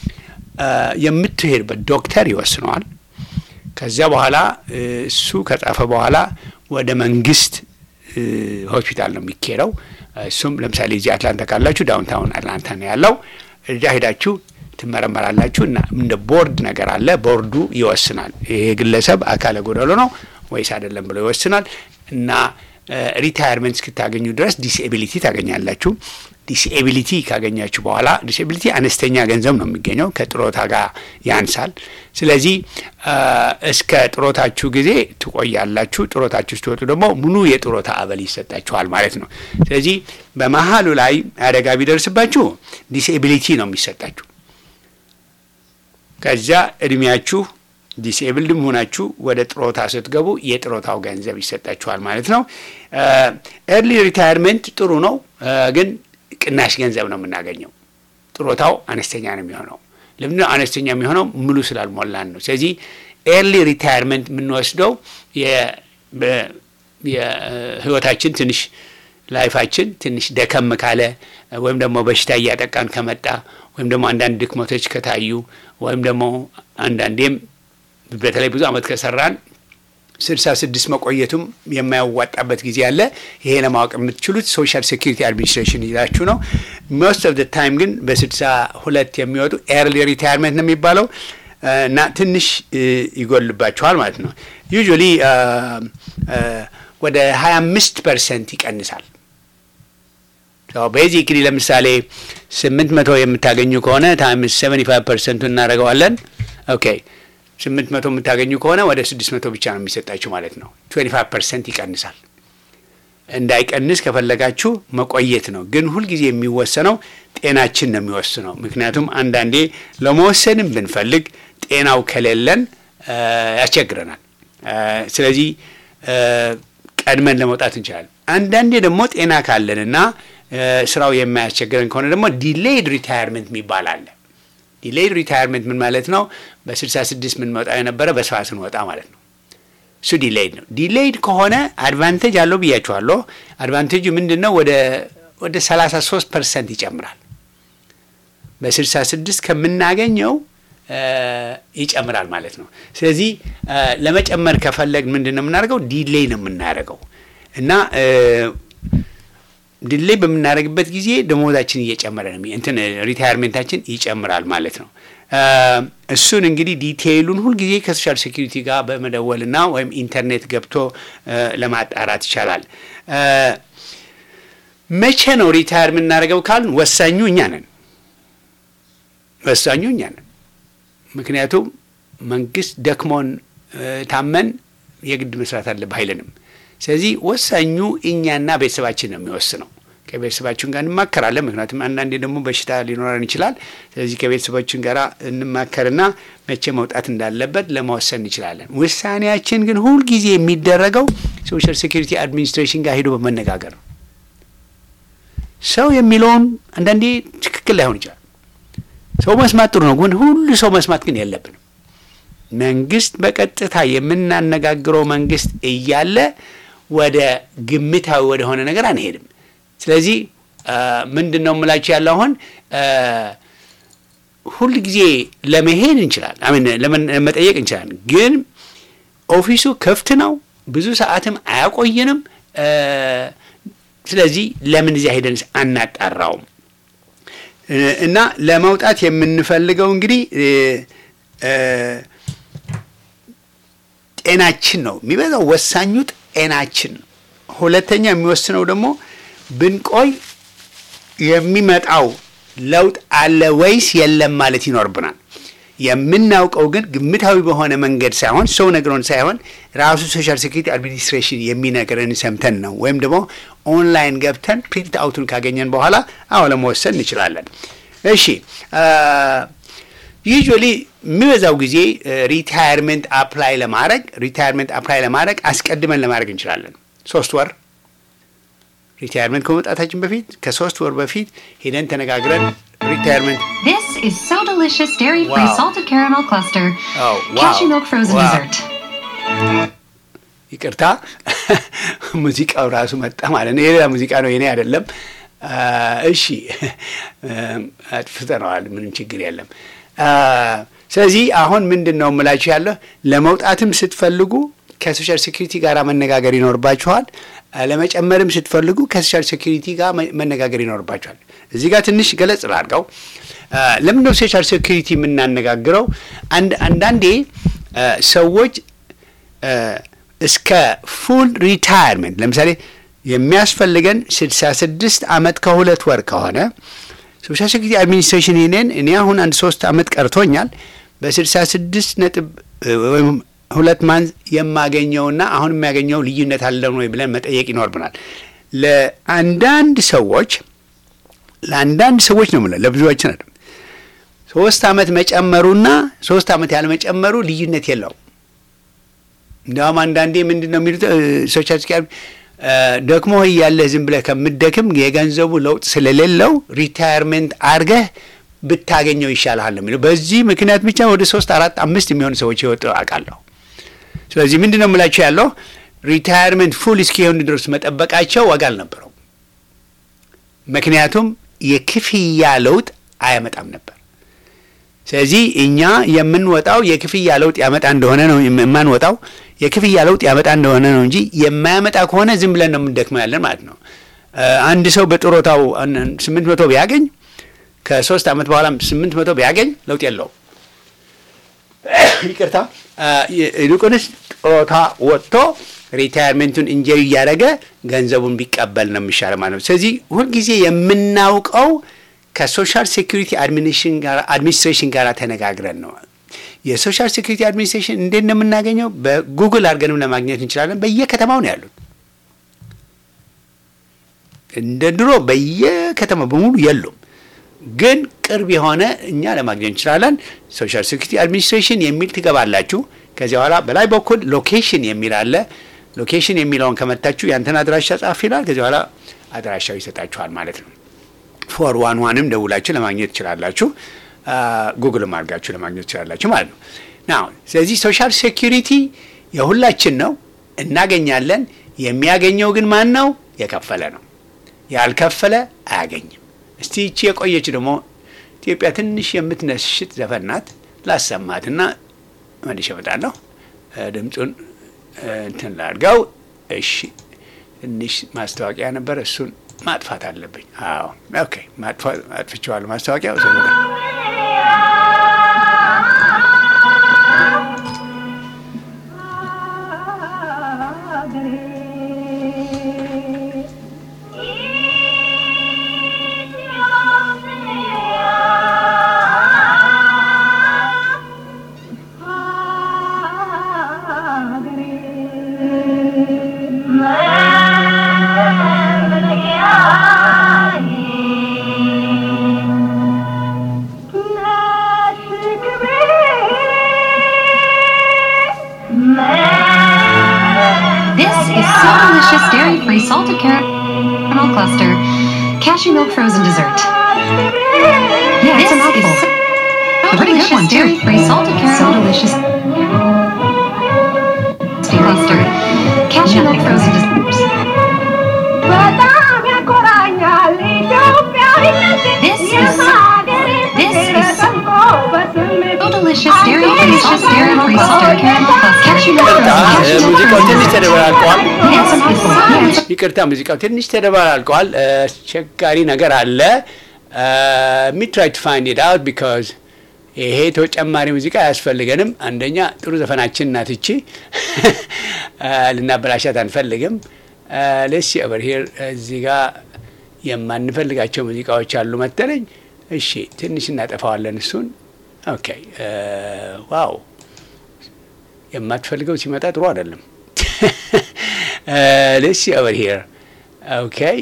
የምትሄድበት ዶክተር ይወስነዋል። ከዚያ በኋላ እሱ ከጻፈ በኋላ ወደ መንግስት ሆስፒታል ነው የሚካሄደው። እሱም ለምሳሌ እዚህ አትላንታ ካላችሁ ዳውንታውን አትላንታ ነው ያለው። እዚያ ሄዳችሁ ትመረመራላችሁ እና እንደ ቦርድ ነገር አለ። ቦርዱ ይወስናል። ይሄ ግለሰብ አካለ ጎደሎ ነው ወይስ አይደለም ብሎ ይወስናል እና ሪታየርመንት እስክታገኙ ድረስ ዲስኤቢሊቲ ታገኛላችሁ። ዲስኤቢሊቲ ካገኛችሁ በኋላ ዲስኤቢሊቲ አነስተኛ ገንዘብ ነው የሚገኘው፣ ከጥሮታ ጋር ያንሳል። ስለዚህ እስከ ጥሮታችሁ ጊዜ ትቆያላችሁ። ጥሮታችሁ ስትወጡ ደግሞ ሙሉ የጥሮታ አበል ይሰጣችኋል ማለት ነው። ስለዚህ በመሀሉ ላይ አደጋ ቢደርስባችሁ ዲስኤቢሊቲ ነው የሚሰጣችሁ። ከዚያ እድሜያችሁ ዲስኤብልድም ሆናችሁ ወደ ጥሮታ ስትገቡ የጥሮታው ገንዘብ ይሰጣችኋል ማለት ነው። ኤርሊ ሪታየርመንት ጥሩ ነው፣ ግን ቅናሽ ገንዘብ ነው የምናገኘው። ጥሮታው አነስተኛ ነው የሚሆነው። ለምንድነው አነስተኛ የሚሆነው? ሙሉ ስላልሞላን ነው። ስለዚህ ኤርሊ ሪታየርመንት የምንወስደው የህይወታችን ትንሽ ላይፋችን ትንሽ ደከም ካለ ወይም ደግሞ በሽታ እያጠቃን ከመጣ ወይም ደግሞ አንዳንድ ድክመቶች ከታዩ ወይም ደግሞ አንዳንዴም በተለይ ብዙ ዓመት ከሰራን ስልሳ ስድስት መቆየቱም የማያዋጣበት ጊዜ አለ። ይሄ ለማወቅ የምትችሉት ሶሻል ሴኩሪቲ አድሚኒስትሬሽን ይዛችሁ ነው። ሞስት ኦፍ ደ ታይም ግን በስልሳ ሁለት የሚወጡ ኤርሊ ሪታየርመንት ነው የሚባለው እና ትንሽ ይጎልባቸዋል ማለት ነው። ዩዥዋሊ ወደ ሀያ አምስት ፐርሰንት ይቀንሳል። ቤዚክሊ ለምሳሌ ስምንት መቶ የምታገኙ ከሆነ ታይምስ ሰቨንቲ ፋይቭ ፐርሰንቱ እናደርገዋለን። ኦኬ ስምንት መቶ የምታገኙ ከሆነ ወደ ስድስት መቶ ብቻ ነው የሚሰጣችሁ ማለት ነው። ትዌንቲ ፋይቭ ፐርሰንት ይቀንሳል። እንዳይቀንስ ከፈለጋችሁ መቆየት ነው። ግን ሁልጊዜ የሚወሰነው ጤናችን ነው የሚወስነው። ምክንያቱም አንዳንዴ ለመወሰንም ብንፈልግ ጤናው ከሌለን ያስቸግረናል። ስለዚህ ቀድመን ለመውጣት እንችላለን። አንዳንዴ ደግሞ ጤና ካለንና ስራው የማያስቸግረን ከሆነ ደግሞ ዲሌይድ ሪታየርመንት የሚባል አለ። ዲሌይድ ሪታየርመንት ምን ማለት ነው? በ66 የምንወጣው የነበረ በሰባ ስንወጣ ማለት ነው። እሱ ዲሌይድ ነው። ዲሌይድ ከሆነ አድቫንቴጅ አለው ብያችኋለሁ። አድቫንቴጁ ምንድን ነው? ወደ ወደ 33 ፐርሰንት ይጨምራል። በ66 ከምናገኘው ይጨምራል ማለት ነው። ስለዚህ ለመጨመር ከፈለግ ምንድን ነው የምናደርገው? ዲሌይ ነው የምናደርገው እና ዲሌይ በምናደርግበት ጊዜ ደሞዛችን እየጨመረ ነው እንትን ሪታየርሜንታችን ይጨምራል ማለት ነው። እሱን እንግዲህ ዲቴይሉን ሁልጊዜ ከሶሻል ሴኪሪቲ ጋር በመደወልና ወይም ኢንተርኔት ገብቶ ለማጣራት ይቻላል። መቼ ነው ሪታየር የምናደርገው ካልን ወሳኙ እኛ ነን። ወሳኙ እኛ ነን። ምክንያቱም መንግስት ደክሞን ታመን የግድ መስራት አለብህ አይለንም። ስለዚህ ወሳኙ እኛና ቤተሰባችን ነው የሚወስነው። ከቤተሰባችን ጋር እንማከራለን። ምክንያቱም አንዳንዴ ደግሞ በሽታ ሊኖረን ይችላል። ስለዚህ ከቤተሰባችን ጋር እንማከርና መቼ መውጣት እንዳለበት ለመወሰን እንችላለን። ውሳኔያችን ግን ሁልጊዜ የሚደረገው ሶሻል ሴኩሪቲ አድሚኒስትሬሽን ጋር ሄዶ በመነጋገር ነው። ሰው የሚለውን አንዳንዴ ትክክል ላይሆን ይችላል። ሰው መስማት ጥሩ ነው፣ ግን ሁሉ ሰው መስማት ግን የለብንም። መንግስት በቀጥታ የምናነጋግረው መንግስት እያለ ወደ ግምታዊ ወደሆነ ነገር አንሄድም። ስለዚህ ምንድን ነው የምላችሁ ያለ አሁን ሁል ጊዜ ለመሄድ እንችላል አሜን ለመጠየቅ እንችላለን፣ ግን ኦፊሱ ክፍት ነው፣ ብዙ ሰዓትም አያቆየንም። ስለዚህ ለምን እዚያ ሄደን አናጣራውም? እና ለመውጣት የምንፈልገው እንግዲህ ጤናችን ነው የሚበዛው። ወሳኙ ጤናችን ነው። ሁለተኛ የሚወስነው ደግሞ ብንቆይ የሚመጣው ለውጥ አለ ወይስ የለም ማለት ይኖርብናል። የምናውቀው ግን ግምታዊ በሆነ መንገድ ሳይሆን ሰው ነግሮን ሳይሆን ራሱ ሶሻል ሴኩሪቲ አድሚኒስትሬሽን የሚነግረን ሰምተን ነው። ወይም ደግሞ ኦንላይን ገብተን ፕሪንት አውቱን ካገኘን በኋላ አዎ ለመወሰን እንችላለን። እሺ ዩዥዋሊ የሚበዛው ጊዜ ሪታየርመንት አፕላይ ለማድረግ ሪታየርመንት አፕላይ ለማድረግ አስቀድመን ለማድረግ እንችላለን። ሶስት ወር ሪታየርመንት ከመውጣታችን በፊት ከሶስት ወር በፊት ሄደን ተነጋግረን ሪታየርመንት This is so delicious dairy-free Wow. salted caramel cluster. Oh, wow. Cashew milk frozen Wow. dessert. ይቅርታ ሙዚቃው ራሱ መጣ ማለት ነው። የሌላ ሙዚቃ ነው የኔ አይደለም። አ፣ እሺ አጥፍተነዋል። ምንም ችግር የለም። አ፣ ስለዚህ አሁን ምንድን ነው የምላችሁ ያለሁ ለመውጣትም ስትፈልጉ ከሶሻል ሴኩሪቲ ጋር መነጋገር ይኖርባችኋል። አ፣ ለመጨመርም ስትፈልጉ ከሶሻል ሴኩሪቲ ጋር መ- መነጋገር ይኖርባችኋል። እዚህ ጋር ትንሽ ገለጽ ላድርገው። አ፣ ለምንድን ነው ሶሻል ሴኩሪቲ የምናነጋግረው? አንድ አንዳንዴ አ፣ ሰዎች አ፣ እስከ ፉል ሪታየርመንት ለምሳሌ የሚያስፈልገን 66 ዓመት ከሁለት ወር ከሆነ ሶሻል ሴኩሪቲ አድሚኒስትሬሽን ይኔን እኔ አሁን አንድ ሶስት ዓመት ቀርቶኛል በ66 ነጥብ እ፣ ወይም ሁለት ማንዝ የማገኘውና አሁን የሚያገኘው ልዩነት አለን ወይ ብለን መጠየቅ ይኖርብናል። ለአንዳንድ ሰዎች ለአንዳንድ ሰዎች ነው የምለው ለብዙዎችን አይደለም። ሶስት ዓመት መጨመሩና ሶስት ዓመት ያለመጨመሩ ልዩነት የለውም። እንዲያውም አንዳንዴ ምንድን ነው የሚሉት ሶሻል ሴኩሪቲ ደክሞ እያለህ ዝም ብለህ ከምትደክም የገንዘቡ ለውጥ ስለሌለው ሪታየርሜንት አድርገህ ብታገኘው ይሻልሃል ነው የሚለው። በዚህ ምክንያት ብቻ ወደ ሶስት አራት አምስት የሚሆኑ ሰዎች የወጡ አውቃለሁ። ስለዚህ ምንድን ነው የምላቸው ያለው ሪታየርሜንት ፉል እስኪሆኑ ድረስ መጠበቃቸው ዋጋ አልነበረው። ምክንያቱም የክፍያ ለውጥ አያመጣም ነበር። ስለዚህ እኛ የምንወጣው የክፍያ ለውጥ ያመጣ እንደሆነ ነው የማንወጣው የክፍያ ለውጥ ያመጣ እንደሆነ ነው እንጂ የማያመጣ ከሆነ ዝም ብለን ነው የምንደክመው ያለን ማለት ነው። እ፣ አንድ ሰው በጥሮታው ስምንት መቶ ቢያገኝ ከሶስት ዓመት በኋላ ስምንት መቶ ቢያገኝ ለውጥ የለውም። ይቅርታ እ፣ ይልቁንስ ጥሮታ ወጥቶ ሪታየርሜንቱን እንጀሪ እያደረገ ገንዘቡን ቢቀበል ነው የሚሻለው ማለት ነው። ስለዚህ ሁልጊዜ የምናውቀው ከሶሻል ሴኩሪቲ አድሚኒስትሬሽን ጋር ተነጋግረን ነው። የሶሻል ሴኩሪቲ አድሚኒስትሬሽን እንዴት ነው የምናገኘው? በጉግል አድርገንም ለማግኘት እንችላለን። በየከተማው ነው ያሉት። እንደ ድሮ በየከተማው በሙሉ የሉም፣ ግን ቅርብ የሆነ እኛ ለማግኘት እንችላለን። ሶሻል ሴኩሪቲ አድሚኒስትሬሽን የሚል ትገባላችሁ። ከዚያ በኋላ በላይ በኩል ሎኬሽን የሚል አለ። ሎኬሽን የሚለውን ከመታችሁ ያንተን አድራሻ ጻፍ ይላል። ከዚያ በኋላ አድራሻው ይሰጣችኋል ማለት ነው። ፎር ዋን ዋንም ደውላችሁ ለማግኘት ትችላላችሁ። ጉግልም አድርጋችሁ ለማግኘት ትችላላችሁ ማለት ነው። ናው ስለዚህ ሶሻል ሴኪሪቲ የሁላችን ነው፣ እናገኛለን። የሚያገኘው ግን ማን ነው? የከፈለ ነው። ያልከፈለ አያገኝም። እስቲ ይቺ የቆየች ደግሞ ኢትዮጵያ ትንሽ የምትነሽት ዘፈን ናት። ላሰማትና መልሼ እመጣለሁ። ድምፁን እንትን ላድርገው። እሺ፣ ትንሽ ማስታወቂያ ነበር፣ እሱን ማጥፋት አለብኝ። አዎ፣ ኦኬ፣ አጥፍቼዋለሁ። ማስታወቂያ This is so delicious dairy-free salted caramel cluster cashew milk frozen dessert. Yeah, it's a mouthful. is so A pretty good delicious one, too. dairy-free salted caramel So delicious. cluster cashew milk frozen dessert. በጣም ያኮራኛል ኢትዮጵያዊነት This is so- this is so- So delicious dairy-free salted dairy-free salted caramel cluster cashew milk ይቅርታ frozen cashew milk ሙዚቃው frozen ትንሽ dessert. ተደበላልቋል። This is so delicious. ይቅርታ ሙዚቃው ትንሽ ተደበላልቋል። አስቸጋሪ ነገር አለ። ሚ ትራይ ቱ ፋይንድ ኢት አውት ቢካዝ ይሄ ተጨማሪ ሙዚቃ አያስፈልገንም። አንደኛ ጥሩ ዘፈናችን ናት እቺ ልናበላሻት አንፈልግም። ለሲ ኦቨር ሂር እዚህ ጋ የማንፈልጋቸው ሙዚቃዎች አሉ መሰለኝ። እሺ ትንሽ እናጠፋዋለን እሱን። ኦኬ ዋው የማትፈልገው ሲመጣ ጥሩ አይደለም። let's see over here. Okay.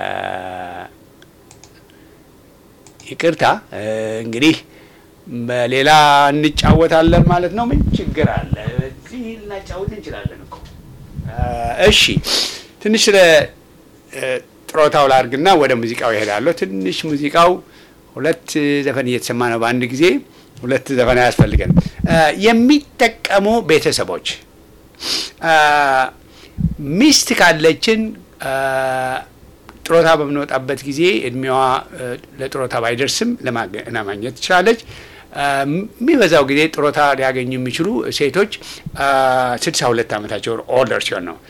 ይቅርታ እንግዲህ በሌላ እንጫወታለን ማለት ነው። ምን ችግር አለ? እዚህ ልናጫወት እንችላለን እኮ። እሺ ትንሽ ስለ ጥሮታው ላርግና ወደ ሙዚቃው ይሄዳለሁ። ትንሽ ሙዚቃው ሁለት ዘፈን እየተሰማ ነው በአንድ ጊዜ። ሁለት ዘፈን አያስፈልገንም። የሚጠቀሙ ቤተሰቦች ሚስት ካለችን ጥሮታ በምንወጣበት ጊዜ እድሜዋ ለጥሮታ ባይደርስም ለማግኘት ትችላለች። የሚበዛው ጊዜ ጥሮታ ሊያገኙ የሚችሉ ሴቶች ስድሳ ሁለት ዓመታቸው ኦልደር ሲሆን ነው።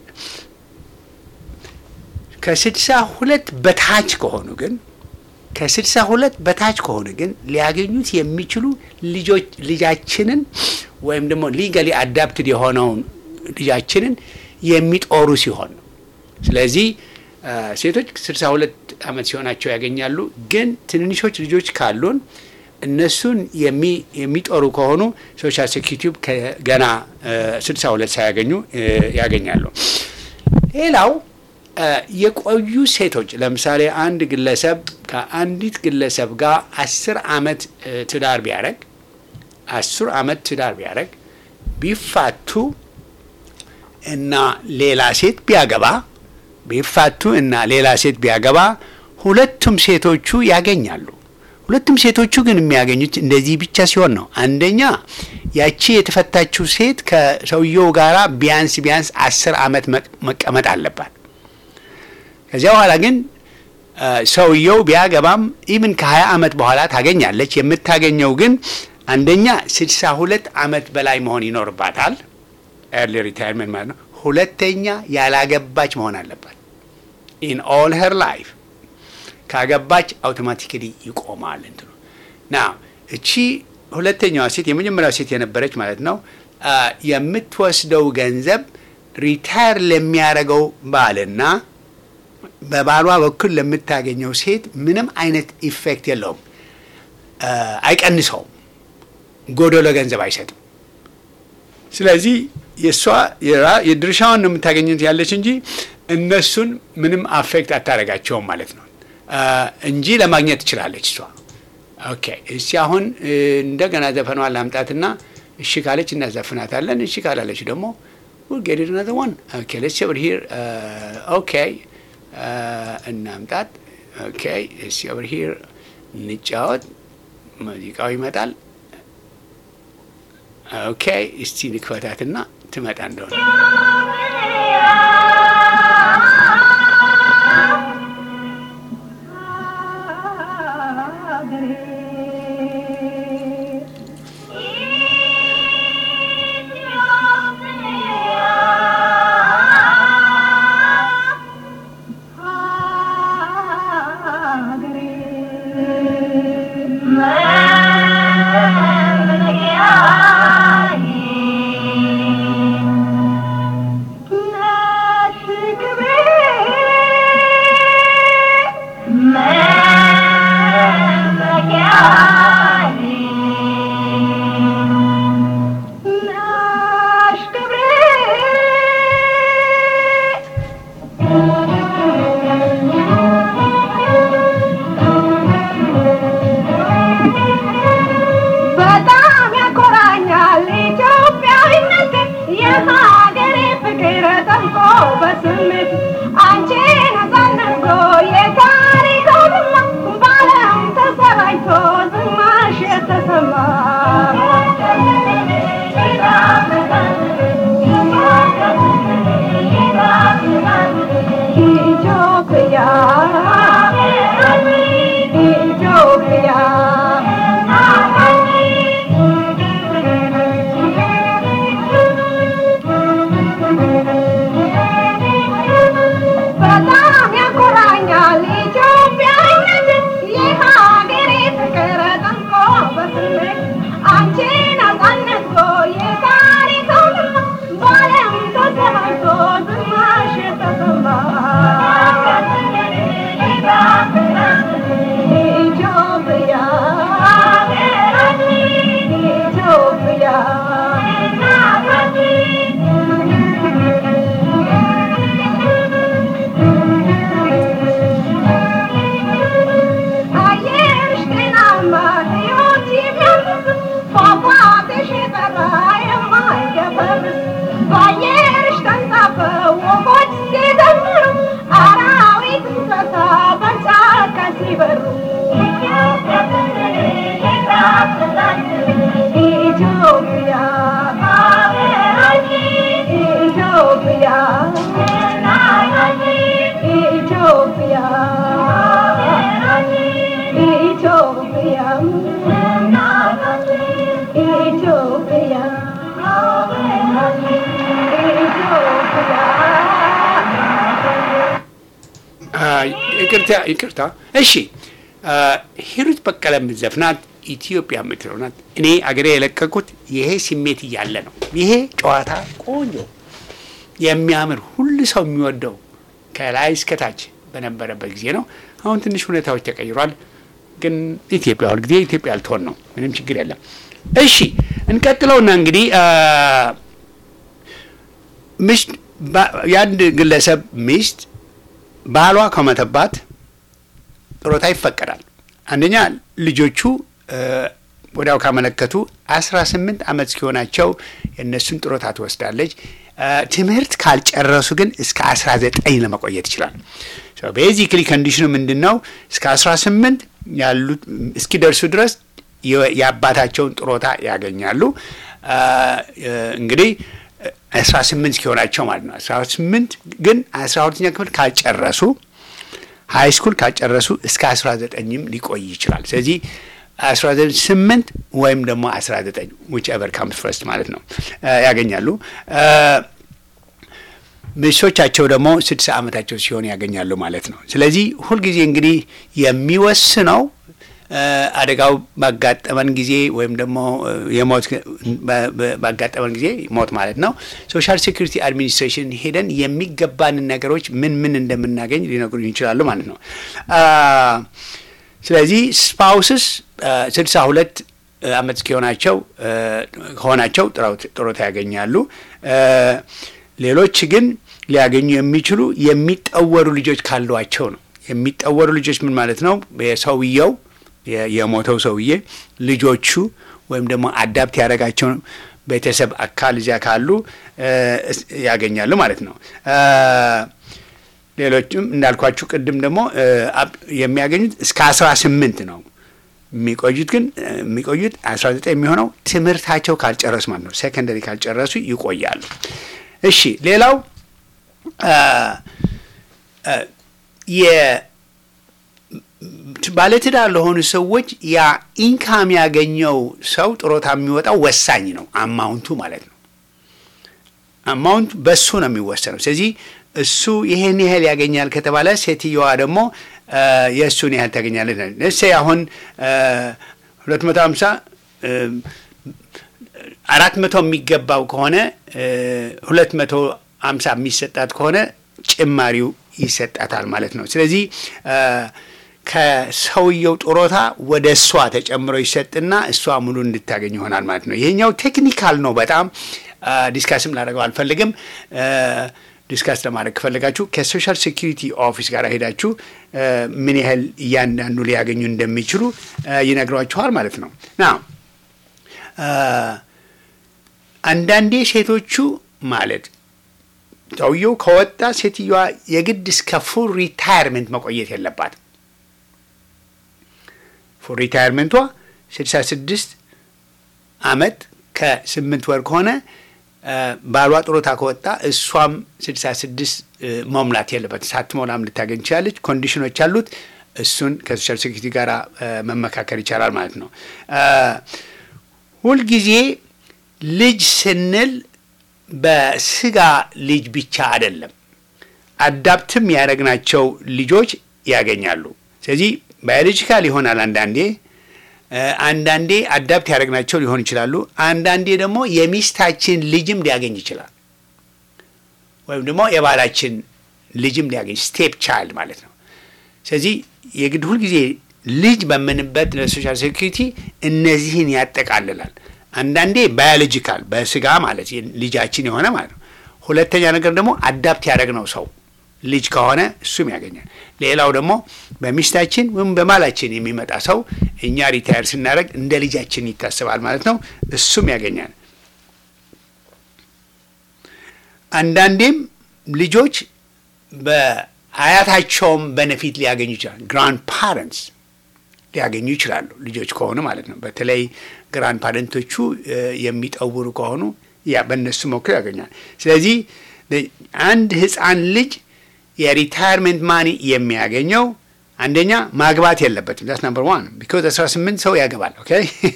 ከስድሳ ሁለት በታች ከሆኑ ግን ከስድሳ ሁለት በታች ከሆኑ ግን ሊያገኙት የሚችሉ ልጆች ልጃችንን ወይም ደግሞ ሊጋሊ አዳፕትድ የሆነውን ልጃችንን የሚጦሩ ሲሆን ነው። ስለዚህ ሴቶች ስልሳ ሁለት ዓመት ሲሆናቸው ያገኛሉ። ግን ትንንሾች ልጆች ካሉን እነሱን የሚጦሩ ከሆኑ ሶሻል ሴኪሪቲ ገና ስልሳ ሁለት ሳያገኙ ያገኛሉ። ሌላው የቆዩ ሴቶች ለምሳሌ አንድ ግለሰብ ከአንዲት ግለሰብ ጋር አስር ዓመት ትዳር ቢያደረግ አስር ዓመት ትዳር ቢያደረግ ቢፋቱ እና ሌላ ሴት ቢያገባ ቢፋቱ እና ሌላ ሴት ቢያገባ ሁለቱም ሴቶቹ ያገኛሉ። ሁለቱም ሴቶቹ ግን የሚያገኙት እንደዚህ ብቻ ሲሆን ነው። አንደኛ ያቺ የተፈታችው ሴት ከሰውየው ጋራ ቢያንስ ቢያንስ አስር ዓመት መቀመጥ አለባት። ከዚያ በኋላ ግን ሰውየው ቢያገባም ኢምን ከሀያ ዓመት በኋላ ታገኛለች። የምታገኘው ግን አንደኛ ስድሳ ሁለት ዓመት በላይ መሆን ይኖርባታል። ኤርሊ ሪታይርመንት ማለት ነው። ሁለተኛ ያላገባች መሆን አለባት። ኢን ኦል ሄር ላይፍ ካገባች አውቶማቲካሊ ይቆማል እንትኑ ና እቺ ሁለተኛዋ ሴት የመጀመሪያው ሴት የነበረች ማለት ነው የምትወስደው ገንዘብ ሪታየር ለሚያደርገው ባልና በባሏ በኩል ለምታገኘው ሴት ምንም አይነት ኢፌክት የለውም፣ አይቀንሰውም፣ ጎደሎ ገንዘብ አይሰጥም። ስለዚህ የእሷ የድርሻዋን ነው የምታገኘት ያለች እንጂ እነሱን ምንም አፌክት አታደርጋቸውም ማለት ነው እንጂ ለማግኘት ትችላለች እሷ። ኦኬ እስቲ አሁን እንደገና ዘፈኗን ላምጣትና እሺ ካለች እናዘፍናታለን። እሺ ካላለች ደግሞ we'll get it another one. Okay, let's see over here. Uh, okay. እናምጣት። ኦኬ እስቲ ኦቨር ሂር እንጫወት። ሙዚቃው ይመጣል። ኦኬ እስቲ ንክፈታትና ትመጣ እንደሆነ በጣም ያኮራኛል ኢትዮጵያዊነት የሀገሬ ፍቅር ጠልቆ በስሜት አንቺ ነጻነት የታሪክ አውድማ በዓለም ተሰራጭቶ ዝማሽ የተሰማ ኢትዮጵያ በጣም ያኮራኛል ኢትዮጵያዊነት የሀገሬ ፍቅር ጠንቆ በስሜት አንቺ ነጻነት የታሪክ አውድማ በዓለም ተሰራጭቶ ዝማሽ የተሰማ ኢትዮጵያ አየርሽ ጤናማ ሕይወት የሚያድስ ፏፏቴሽ የጠራ የማይገፈርስ በአየርሽ ተንሳፈው ወፎች ሲዘምሩ አራዊት እንስሳ በጫካ ሲበሩ ኢትዮጵያ ኢትዮጵያ ኢትዮጵያ ኢትዮጵያ ኢትዮጵያ ይቅርታ ይቅርታ። እሺ ሂሩት በቀለ የምትዘፍናት ኢትዮጵያ የምትለው ናት። እኔ አገሬ የለቀቁት ይሄ ስሜት እያለ ነው። ይሄ ጨዋታ ቆንጆ የሚያምር ሁሉ ሰው የሚወደው ከላይ እስከታች በነበረበት ጊዜ ነው። አሁን ትንሽ ሁኔታዎች ተቀይሯል። ግን ኢትዮጵያ ሁልጊዜ ኢትዮጵያ ልትሆን ነው። ምንም ችግር የለም። እሺ እንቀጥለውና እንግዲህ ሚስት የአንድ ግለሰብ ሚስት ባሏ ከሞተባት ጡረታ ይፈቀዳል። አንደኛ ልጆቹ ወዲያው ካመለከቱ አስራ ስምንት ዓመት እስኪሆናቸው የእነሱን ጡረታ ትወስዳለች። ትምህርት ካልጨረሱ ግን እስከ አስራ ዘጠኝ ለመቆየት ይችላል። ቤዚክሊ ኮንዲሽኑ ምንድን ነው? እስከ አስራ ስምንት ያሉት እስኪደርሱ ድረስ የአባታቸውን ጡረታ ያገኛሉ። እንግዲህ አስራ ስምንት እስኪሆናቸው ማለት ነው። አስራ ስምንት ግን አስራ ሁለተኛ ክፍል ካልጨረሱ ሀይ ስኩል ካልጨረሱ እስከ አስራ ዘጠኝም ሊቆይ ይችላል። ስለዚህ አስራ ስምንት ወይም ደግሞ አስራ ዘጠኝ ዊች ኤቨር ካምስ ፈርስት ማለት ነው ያገኛሉ። ሚስቶቻቸው ደግሞ ስድሳ ዓመታቸው ሲሆን ያገኛሉ ማለት ነው። ስለዚህ ሁልጊዜ እንግዲህ የሚወስነው አደጋው ባጋጠመን ጊዜ ወይም ደግሞ የሞት ባጋጠመን ጊዜ ሞት ማለት ነው። ሶሻል ሴኩሪቲ አድሚኒስትሬሽን ሄደን የሚገባንን ነገሮች ምን ምን እንደምናገኝ ሊነግሩን ይችላሉ ማለት ነው። ስለዚህ ስፓውስስ ስልሳ ሁለት ዓመት እስኪሆናቸው ከሆናቸው ጡረታ ያገኛሉ። ሌሎች ግን ሊያገኙ የሚችሉ የሚጠወሩ ልጆች ካሏቸው ነው። የሚጠወሩ ልጆች ምን ማለት ነው? የሰውየው የሞተው ሰውዬ ልጆቹ ወይም ደግሞ አዳፕት ያደረጋቸው ቤተሰብ አካል እዚያ ካሉ ያገኛሉ ማለት ነው። ሌሎችም እንዳልኳችሁ ቅድም ደግሞ የሚያገኙት እስከ አስራ ስምንት ነው። የሚቆዩት ግን የሚቆዩት 19 የሚሆነው ትምህርታቸው ካልጨረሱ ማለት ነው። ሴኮንደሪ ካልጨረሱ ይቆያሉ። እሺ ሌላው ባለትዳር ለሆኑ ሰዎች ያ ኢንካም ያገኘው ሰው ጥሮታ የሚወጣው ወሳኝ ነው። አማውንቱ ማለት ነው። አማውንቱ በሱ ነው የሚወሰነው። ስለዚህ እሱ ይሄን ያህል ያገኛል ከተባለ ሴትየዋ ደግሞ የእሱን ያህል ታገኛለች። እሴ አሁን ሁለት መቶ ሀምሳ አራት መቶ የሚገባው ከሆነ ሁለት መቶ ሀምሳ የሚሰጣት ከሆነ ጭማሪው ይሰጣታል ማለት ነው። ስለዚህ ከሰውየው ጥሮታ ወደ እሷ ተጨምሮ ይሰጥና እሷ ሙሉ እንድታገኝ ይሆናል ማለት ነው። ይሄኛው ቴክኒካል ነው በጣም ዲስካስም ላደርገው አልፈልግም። ዲስካስ ለማድረግ ከፈለጋችሁ ከሶሻል ሴኪሪቲ ኦፊስ ጋር ሄዳችሁ ምን ያህል እያንዳንዱ ሊያገኙ እንደሚችሉ ይነግሯችኋል ማለት ነው። ና አንዳንዴ ሴቶቹ ማለት ሰውየው ከወጣ ሴትዮዋ የግድ እስከ ፉል ሪታየርመንት መቆየት የለባትም። ፉል ሪታየርመንቷ ስልሳ ስድስት አመት ከስምንት ወር ከሆነ ባሏ ጡረታ ከወጣ እሷም ስልሳ ስድስት መሙላት የለበት ሳትሞላም ልታገኝ ትችላለች። ኮንዲሽኖች አሉት። እሱን ከሶሻል ሴኩሪቲ ጋር መመካከል ይቻላል ማለት ነው። ሁልጊዜ ልጅ ስንል በስጋ ልጅ ብቻ አይደለም፣ አዳፕትም ያደረግናቸው ልጆች ያገኛሉ። ስለዚህ ባዮሎጂካል ይሆናል አንዳንዴ አንዳንዴ አዳፕት ያደረግናቸው ሊሆን ይችላሉ። አንዳንዴ ደግሞ የሚስታችን ልጅም ሊያገኝ ይችላል። ወይም ደግሞ የባላችን ልጅም ሊያገኝ ስቴፕ ቻይልድ ማለት ነው። ስለዚህ የግድ ሁልጊዜ ልጅ በምንበት ለሶሻል ሴኩሪቲ እነዚህን ያጠቃልላል። አንዳንዴ ባዮሎጂካል በስጋ ማለት ልጃችን የሆነ ማለት ነው። ሁለተኛ ነገር ደግሞ አዳፕት ያደረግነው ሰው ልጅ ከሆነ እሱም ያገኛል። ሌላው ደግሞ በሚስታችን ወይም በማላችን የሚመጣ ሰው እኛ ሪታየር ስናደርግ እንደ ልጃችን ይታሰባል ማለት ነው። እሱም ያገኛል። አንዳንዴም ልጆች በአያታቸውም በነፊት ሊያገኙ ይችላል። ግራንድ ፓረንትስ ሊያገኙ ይችላሉ ልጆች ከሆኑ ማለት ነው። በተለይ ግራንድ ፓረንቶቹ የሚጠውሩ ከሆኑ ያ በእነሱ ሞክር ያገኛል። ስለዚህ አንድ ህፃን ልጅ የሪታየርመንት ማኒ የሚያገኘው አንደኛ ማግባት የለበትም። ዛት ናምበር ዋን ቢኮዝ 18 ሰው ያገባል። ኦኬ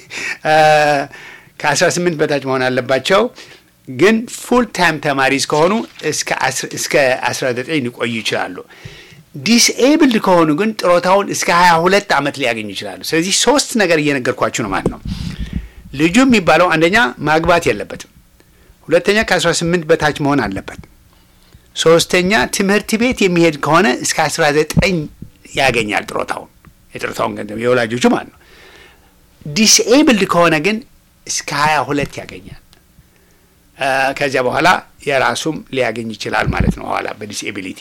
ከ18 በታች መሆን አለባቸው። ግን ፉል ታይም ተማሪ እስከሆኑ እስከ 19 ሊቆዩ ይችላሉ። ዲስኤብልድ ከሆኑ ግን ጥሮታውን እስከ 22 ዓመት ሊያገኙ ይችላሉ። ስለዚህ ሶስት ነገር እየነገርኳችሁ ነው ማለት ነው። ልጁ የሚባለው አንደኛ ማግባት የለበትም። ሁለተኛ ከ18 በታች መሆን አለበት። ሶስተኛ ትምህርት ቤት የሚሄድ ከሆነ እስከ 19 ያገኛል ጥሮታውን የጥሮታውን ገንዘብ የወላጆቹ ማለት ነው። ዲስኤብልድ ከሆነ ግን እስከ 22 ያገኛል። ከዚያ በኋላ የራሱም ሊያገኝ ይችላል ማለት ነው። ኋላ በዲስኤቢሊቲ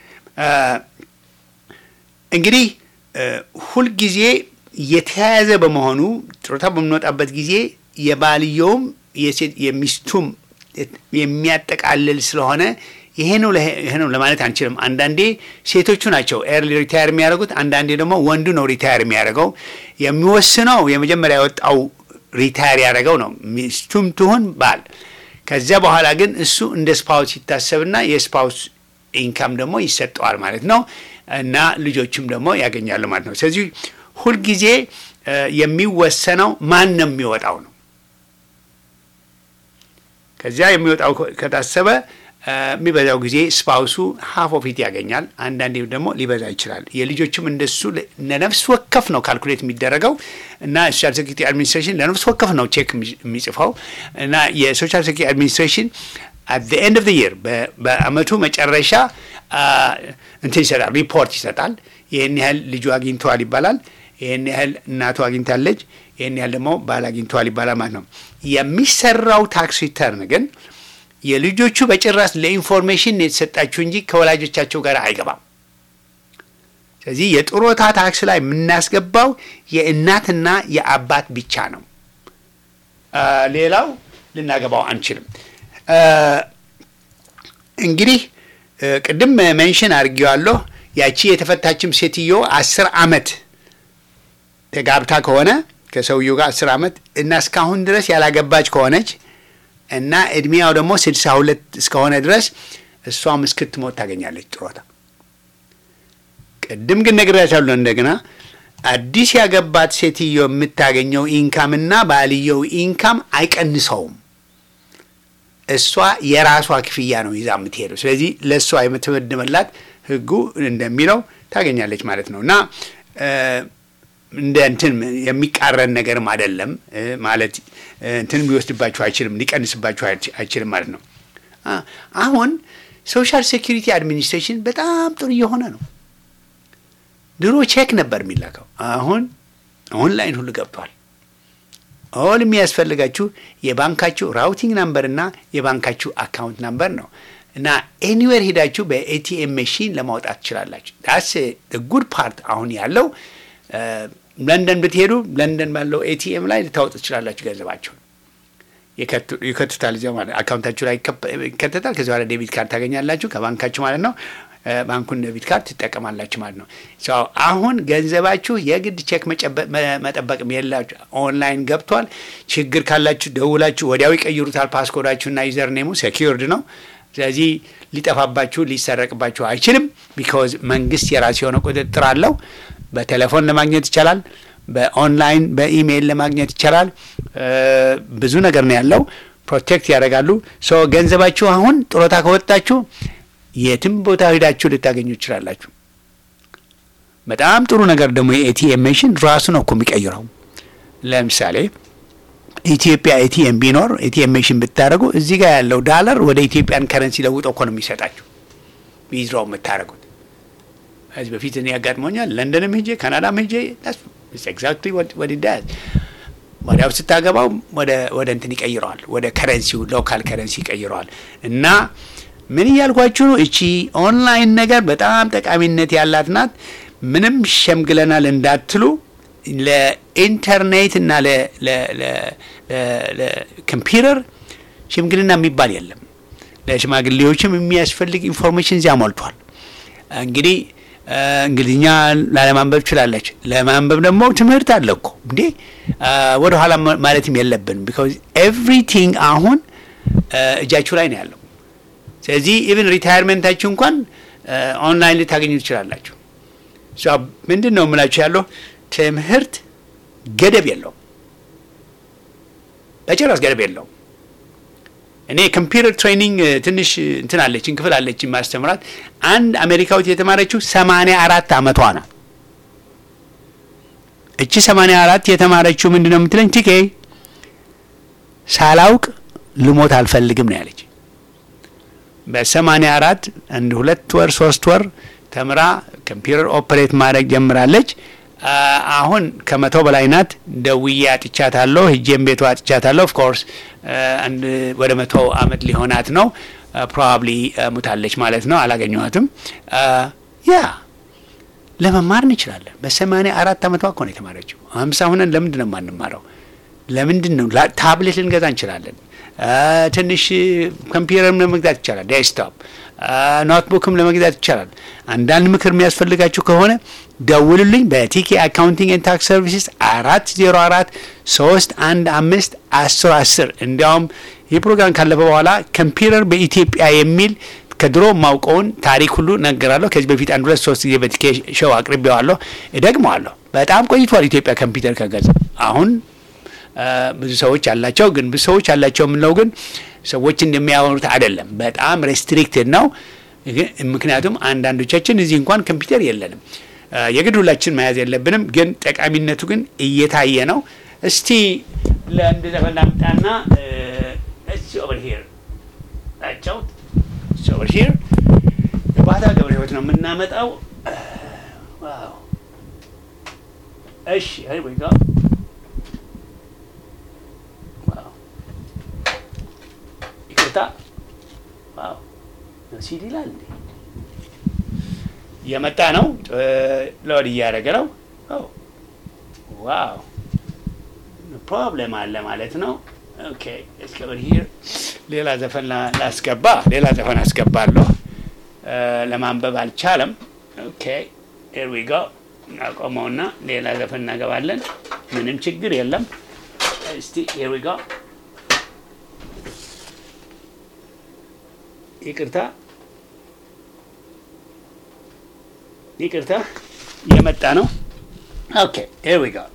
እንግዲህ ሁልጊዜ የተያያዘ በመሆኑ ጥሮታ በምንወጣበት ጊዜ የባልየውም የሚስቱም የሚያጠቃልል ስለሆነ ይሄ ነው ይሄ ነው ለማለት አንችልም። አንዳንዴ ሴቶቹ ናቸው ኤርሊ ሪታየር የሚያደርጉት፣ አንዳንዴ ደግሞ ወንዱ ነው ሪታየር የሚያደርገው። የሚወስነው የመጀመሪያ የወጣው ሪታየር ያደረገው ነው፣ ሚስቱም ትሁን ባል። ከዚያ በኋላ ግን እሱ እንደ ስፓውስ ይታሰብና የስፓውስ ኢንካም ደግሞ ይሰጠዋል ማለት ነው እና ልጆችም ደግሞ ያገኛሉ ማለት ነው። ስለዚህ ሁልጊዜ የሚወሰነው ማን ነው የሚወጣው ነው። ከዚያ የሚወጣው ከታሰበ የሚበዛው ጊዜ ስፓውሱ ሀፍ ኦፊት ያገኛል። አንዳንዴ ደግሞ ሊበዛ ይችላል። የልጆችም እንደሱ ለነፍስ ወከፍ ነው ካልኩሌት የሚደረገው እና ሶሻል ሴኩሪቲ አድሚኒስትሬሽን ለነፍስ ወከፍ ነው ቼክ የሚጽፈው እና የሶሻል ሴኩሪቲ አድሚኒስትሬሽን አት ዘ ኤንድ ኦፍ ዘ ይር በአመቱ መጨረሻ እንትን ይሰጣል፣ ሪፖርት ይሰጣል። ይህን ያህል ልጁ አግኝተዋል ይባላል። ይህን ያህል እናቱ አግኝታለች፣ ይህን ያህል ደግሞ ባል አግኝተዋል ይባላል ማለት ነው። የሚሰራው ታክስ ሪተርን ግን የልጆቹ በጭራሽ ለኢንፎርሜሽን የተሰጣችሁ እንጂ ከወላጆቻቸው ጋር አይገባም። ስለዚህ የጡረታ ታክስ ላይ የምናስገባው የእናትና የአባት ብቻ ነው። ሌላው ልናገባው አንችልም። እንግዲህ ቅድም ሜንሽን አድርጌዋለሁ። ያቺ የተፈታችም ሴትዮ አስር አመት ተጋብታ ከሆነ ከሰውየው ጋር አስር ዓመት እና እስካሁን ድረስ ያላገባች ከሆነች እና እድሜያው ደግሞ ስድሳ ሁለት እስከሆነ ድረስ እሷም እስክትሞት ታገኛለች ጥሮታ። ቅድም ግን ነግሬያታለሁ እንደገና አዲስ ያገባት ሴትዮ የምታገኘው ኢንካም እና ባልየው ኢንካም አይቀንሰውም። እሷ የራሷ ክፍያ ነው ይዛ የምትሄደው። ስለዚህ ለእሷ የምትመድመላት ህጉ እንደሚለው ታገኛለች ማለት ነው እና እንደ እንትን የሚቃረን ነገርም አይደለም ማለት እንትን ሊወስድባችሁ አይችልም፣ ሊቀንስባችሁ አይችልም ማለት ነው። አሁን ሶሻል ሴኪሪቲ አድሚኒስትሬሽን በጣም ጥሩ እየሆነ ነው። ድሮ ቼክ ነበር የሚላከው፣ አሁን ኦንላይን ሁሉ ገብቷል። ኦል የሚያስፈልጋችሁ የባንካችሁ ራውቲንግ ናምበር እና የባንካችሁ አካውንት ናምበር ነው እና ኤኒዌር ሄዳችሁ በኤቲኤም መሺን ለማውጣት ትችላላችሁ። ዳስ ጉድ ፓርት አሁን ያለው ለንደን ብትሄዱ ለንደን ባለው ኤቲኤም ላይ ልታወጡ ትችላላችሁ። ገንዘባቸውን ይከቱታል፣ እዚያው ማለት አካውንታችሁ ላይ ይከተታል። ከዚ በኋላ ዴቢት ካርድ ታገኛላችሁ ከባንካችሁ ማለት ነው። ባንኩን ዴቢት ካርድ ትጠቀማላችሁ ማለት ነው። አሁን ገንዘባችሁ የግድ ቼክ መጠበቅም የላችሁ፣ ኦንላይን ገብቷል። ችግር ካላችሁ ደውላችሁ ወዲያው ይቀይሩታል። ፓስኮዳችሁና ዩዘር ኔሙ ሴኪርድ ነው። ስለዚህ ሊጠፋባችሁ ሊሰረቅባችሁ አይችልም። ቢካዝ መንግስት የራሱ የሆነ ቁጥጥር አለው። በቴሌፎን ለማግኘት ይቻላል። በኦንላይን በኢሜይል ለማግኘት ይቻላል። ብዙ ነገር ነው ያለው። ፕሮቴክት ያደርጋሉ። ሶ ገንዘባችሁ አሁን ጡረታ ከወጣችሁ የትም ቦታ ሄዳችሁ ልታገኙ ትችላላችሁ። በጣም ጥሩ ነገር ደግሞ የኤቲኤም መሽን ራሱ ነው እኮ የሚቀይረው። ለምሳሌ ኢትዮጵያ ኤቲኤም ቢኖር ኤቲኤም መሽን ብታደርጉ እዚህ ጋር ያለው ዳለር ወደ ኢትዮጵያን ከረንሲ ለውጦ እኮ ነው የሚሰጣችሁ ዊዝድሮው የምታደርጉት። ከዚህ በፊት እኔ ያጋጥሞኛል። ለንደንም ሄጄ ካናዳም ሄጄ ኤግዛክትሊ ወዲ ዳዝ ወዲያው ስታገባው ወደ እንትን ይቀይረዋል፣ ወደ ከረንሲው ሎካል ከረንሲ ይቀይረዋል። እና ምን እያልኳችሁ ነው? እቺ ኦንላይን ነገር በጣም ጠቃሚነት ያላት ናት። ምንም ሸምግለናል እንዳትሉ ለኢንተርኔት እና ለኮምፒውተር ሽምግልና የሚባል የለም። ለሽማግሌዎችም የሚያስፈልግ ኢንፎርሜሽን እዚያ ሞልቷል። እንግዲህ እንግሊዝኛ ላለማንበብ ትችላለች። ለማንበብ ደግሞ ትምህርት አለ እኮ እንዴ! ወደ ኋላ ማለትም የለብንም። ቢካዝ ኤቭሪቲንግ አሁን እጃችሁ ላይ ነው ያለው። ስለዚህ ኢቭን ሪታይርመንታችሁ እንኳን ኦንላይን ልታገኙ ትችላላችሁ። ምንድን ነው የምላችሁ ያለው ትምህርት ገደብ የለውም፣ በጭራሽ ገደብ የለውም። እኔ ኮምፒውተር ትሬኒንግ ትንሽ እንትን አለችን ክፍል አለችን ማስተምራት። አንድ አሜሪካዊት የተማረችው ሰማንያ አራት አመቷ ነው። እቺ ሰማንያ አራት የተማረችው ምንድን ነው የምትለኝ? ቲኬ ሳላውቅ ልሞት አልፈልግም ነው ያለች። በሰማንያ አራት አንድ ሁለት ወር ሶስት ወር ተምራ ኮምፒውተር ኦፕሬት ማድረግ ጀምራለች። አሁን ከመቶ በላይ ናት። ደውዬ አጥቻታለሁ፣ ሂጄም ቤቷ አጥቻታለሁ። ኦፍ ኮርስ አንድ ወደ መቶ አመት ሊሆናት ነው። ፕሮባብሊ ሙታለች ማለት ነው። አላገኘኋትም። ያ ለመማር እንችላለን። በሰማንያ አራት አመቷ እኮ ነው የተማረችው። ሀምሳ ሁነን ለምንድን ነው የማንማረው? ለምንድን ነው ታብሌት ልንገዛ እንችላለን። ትንሽ ኮምፒውተርም ለመግዛት ይቻላል። ዴስክቶፕ ኖትቡክም ለመግዛት ይቻላል። አንዳንድ ምክር የሚያስፈልጋችሁ ከሆነ ደውሉልኝ። በቲኬ አካውንቲንግ ኤንድ ታክስ ሰርቪስስ አራት ዜሮ አራት ሶስት አንድ አምስት አስር አስር እንዲያውም ይህ ፕሮግራም ካለፈ በኋላ ኮምፒውተር በኢትዮጵያ የሚል ከድሮ ማውቀውን ታሪክ ሁሉ ነገራለሁ። ከዚህ በፊት አንድ ሁለት ሶስት ጊዜ በቲኬ ሾው አቅርቤዋለሁ፣ እደግመዋለሁ። በጣም ቆይቷል ኢትዮጵያ ኮምፒውተር ከገዛ አሁን ብዙ ሰዎች አላቸው። ግን ብዙ ሰዎች አላቸው የምንለው ግን ሰዎች እንደሚያወሩት አይደለም። በጣም ሬስትሪክትድ ነው። ምክንያቱም አንዳንዶቻችን እዚህ እንኳን ኮምፒውተር የለንም። የግድ ሁላችን መያዝ የለብንም። ግን ጠቃሚነቱ ግን እየታየ ነው። እስቲ ለአንድ ዘፈን ላምጣና እስ ኦቨር ሂር ናቸው ኦቨር ሂር የባታ ገብረ ህይወት ነው የምናመጣው። እሺ ወይ ይቅርታ ዋው ሲዲ ይላል እንዴ እየመጣ ነው ሎድ እያደረገ ነው ዋው ፕሮብለም አለ ማለት ነው ኦኬ እስከ ሂር ሌላ ዘፈን ላስገባ ሌላ ዘፈን አስገባለሁ ለማንበብ አልቻለም ኦኬ ሄር ዊ ጎ እናቆመውና ሌላ ዘፈን እናገባለን። ምንም ችግር የለም። እስቲ here we go ይቅርታ ይቅርታ እየመጣ ነው። ኦኬ here we go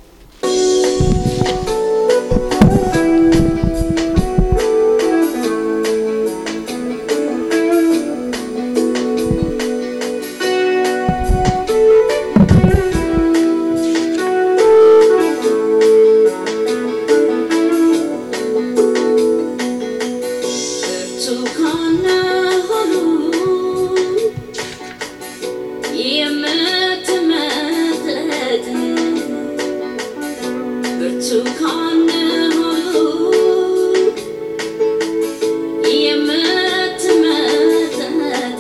ብርቱካን ሆኑ የምትመጥጥ ብርቱካን ሆኑ የምትመጥጥ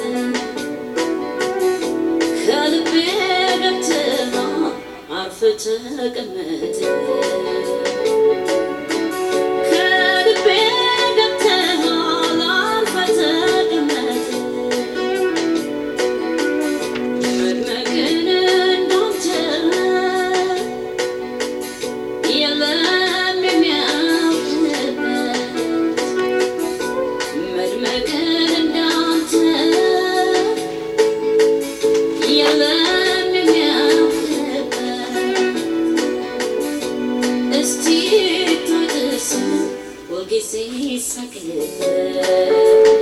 ከልቤ ገብተህ አርፈህ ተቀመጥ ከልቤ ገብተሃል አርፈህ ተቀመጥ መድመቅን እንዳንተ የለም የሚያውቅበት መድመቅን እንዳንተ የለም የሚያውቅበት እስቲ ታድስ ሁልጊዜ ሳቅበት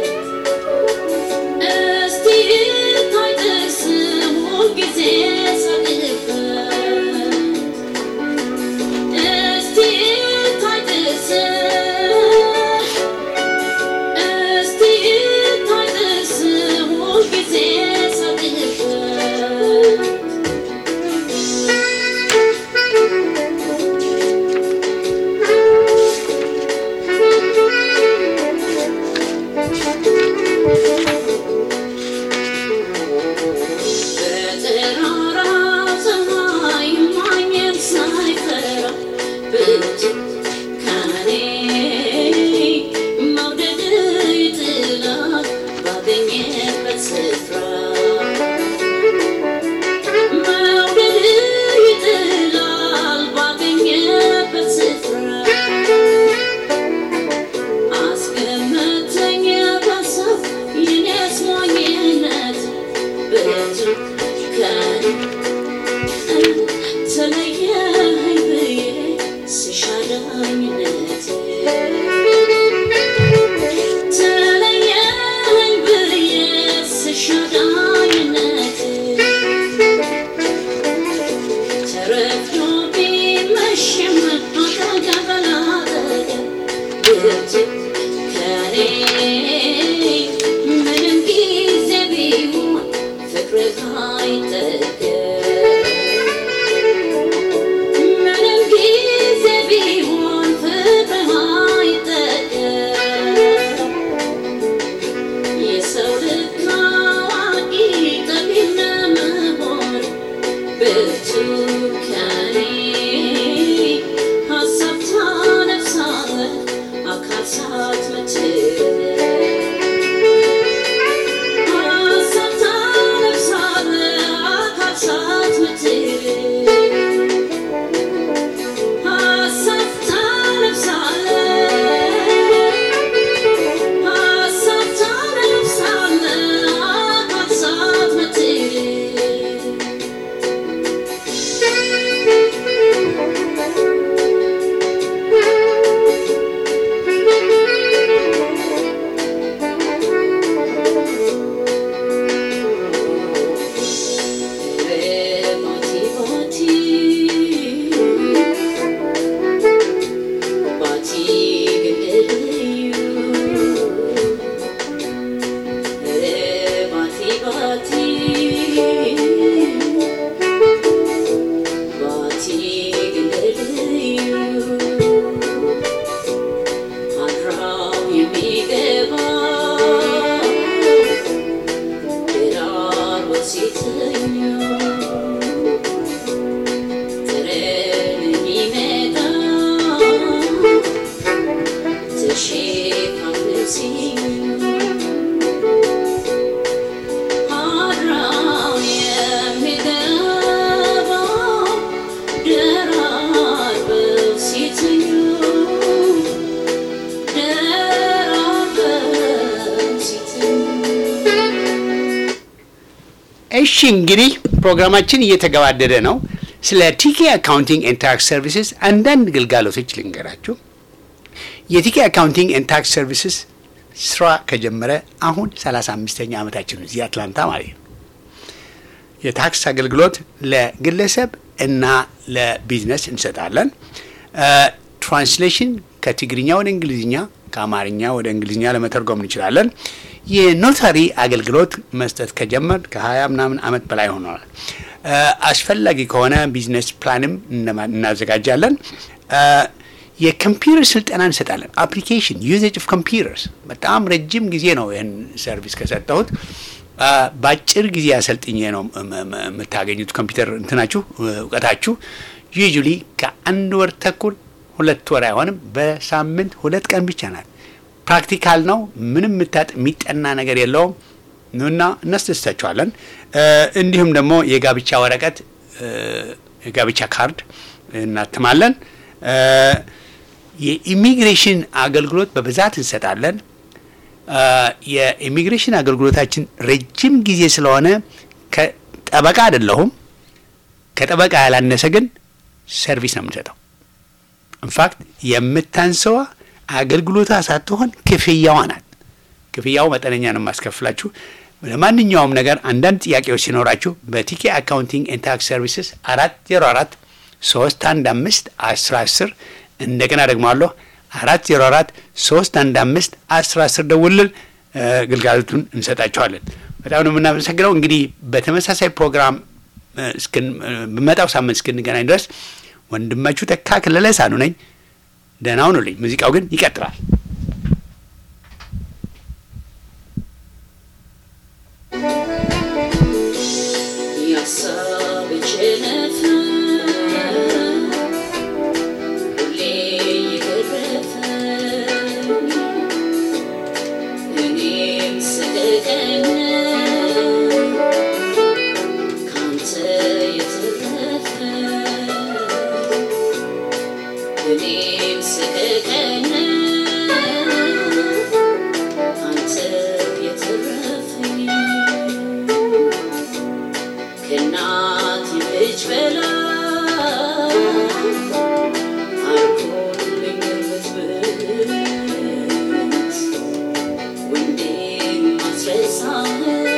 እስቲ ታድስ ሁልጊዜ ሳቅበት እስቲ ታድስ እስቲ ታድስ ሁልጊዜ ሳቅበት በጠራራ ፀሐይ ማንም ሳይፈራ ብርቱካኔ መውደድ ይጥላል ባገኘበት ስፍራ መውደድ ይጥላል ባገኘበት ስፍራ አስቀመጠኝ በሰው የኔ እሺ እንግዲህ ፕሮግራማችን እየተገባደደ ነው። ስለ ቲኬ አካውንቲንግ ኤንድ ታክስ ሰርቪስስ አንዳንድ ግልጋሎቶች ልንገራችሁ። የቲኬ አካውንቲንግ ኤንድ ታክስ ሰርቪስስ ስራ ከጀመረ አሁን 35ኛ ዓመታችን ነው፣ እዚህ አትላንታ ማለት ነው። የታክስ አገልግሎት ለግለሰብ እና ለቢዝነስ እንሰጣለን። ትራንስሌሽን ከትግርኛ ወደ እንግሊዝኛ ከአማርኛ ወደ እንግሊዝኛ ለመተርጎም እንችላለን። የኖታሪ አገልግሎት መስጠት ከጀመር ከሀያ ምናምን ዓመት በላይ ሆኗል። አስፈላጊ ከሆነ ቢዝነስ ፕላንም እናዘጋጃለን። የኮምፒውተር ስልጠና እንሰጣለን። አፕሊኬሽን ዩዜጅ ኦፍ ኮምፒውተርስ በጣም ረጅም ጊዜ ነው ይህን ሰርቪስ ከሰጠሁት። በአጭር ጊዜ አሰልጥኜ ነው የምታገኙት ኮምፒውተር እንትናችሁ እውቀታችሁ ዩዥሊ ከአንድ ወር ተኩል ሁለት ወር አይሆንም። በሳምንት ሁለት ቀን ብቻ ናት። ፕራክቲካል ነው። ምንም ምታጥ የሚጠና ነገር የለውም። ኑና እናስደስታችኋለን። እንዲሁም ደግሞ የጋብቻ ወረቀት የጋብቻ ካርድ እናትማለን። የኢሚግሬሽን አገልግሎት በብዛት እንሰጣለን። የኢሚግሬሽን አገልግሎታችን ረጅም ጊዜ ስለሆነ ከጠበቃ አይደለሁም። ከጠበቃ ያላነሰ ግን ሰርቪስ ነው የምንሰጠው። ኢንፋክት የምታንሰዋ አገልግሎቷ ሳትሆን ክፍያዋ ናት። ክፍያው መጠነኛ ነው የማስከፍላችሁ። ለማንኛውም ነገር አንዳንድ ጥያቄዎች ሲኖራችሁ በቲኬ አካውንቲንግ ኤንድ ታክስ ሰርቪስስ አራት ዜሮ አራት ሶስት አንድ አምስት አስር አስር እንደገና ደግሞ አለሁ አራት ዜሮ አራት ሶስት አንድ አምስት አስር አስር ደውልል ግልጋሎቱን እንሰጣችኋለን። በጣም ነው የምናመሰግነው። እንግዲህ በተመሳሳይ ፕሮግራም በመጣው ሳምንት እስክንገናኝ ድረስ ወንድማችሁ ተካ ክለለ ሳኑ ነኝ። ደህና ሁኑልኝ። ሙዚቃው ግን ይቀጥላል። የሀሳብ ጭነት ሁሌ የገረፈኝ እኔም ስቀቀን ካንተ የተረፈ እኔም ስቀቀን ካንተ የተረፈኝ ከእናት ልጅ በላይ አርጎልኝ ብትብት ወንዴም ማስረሳህ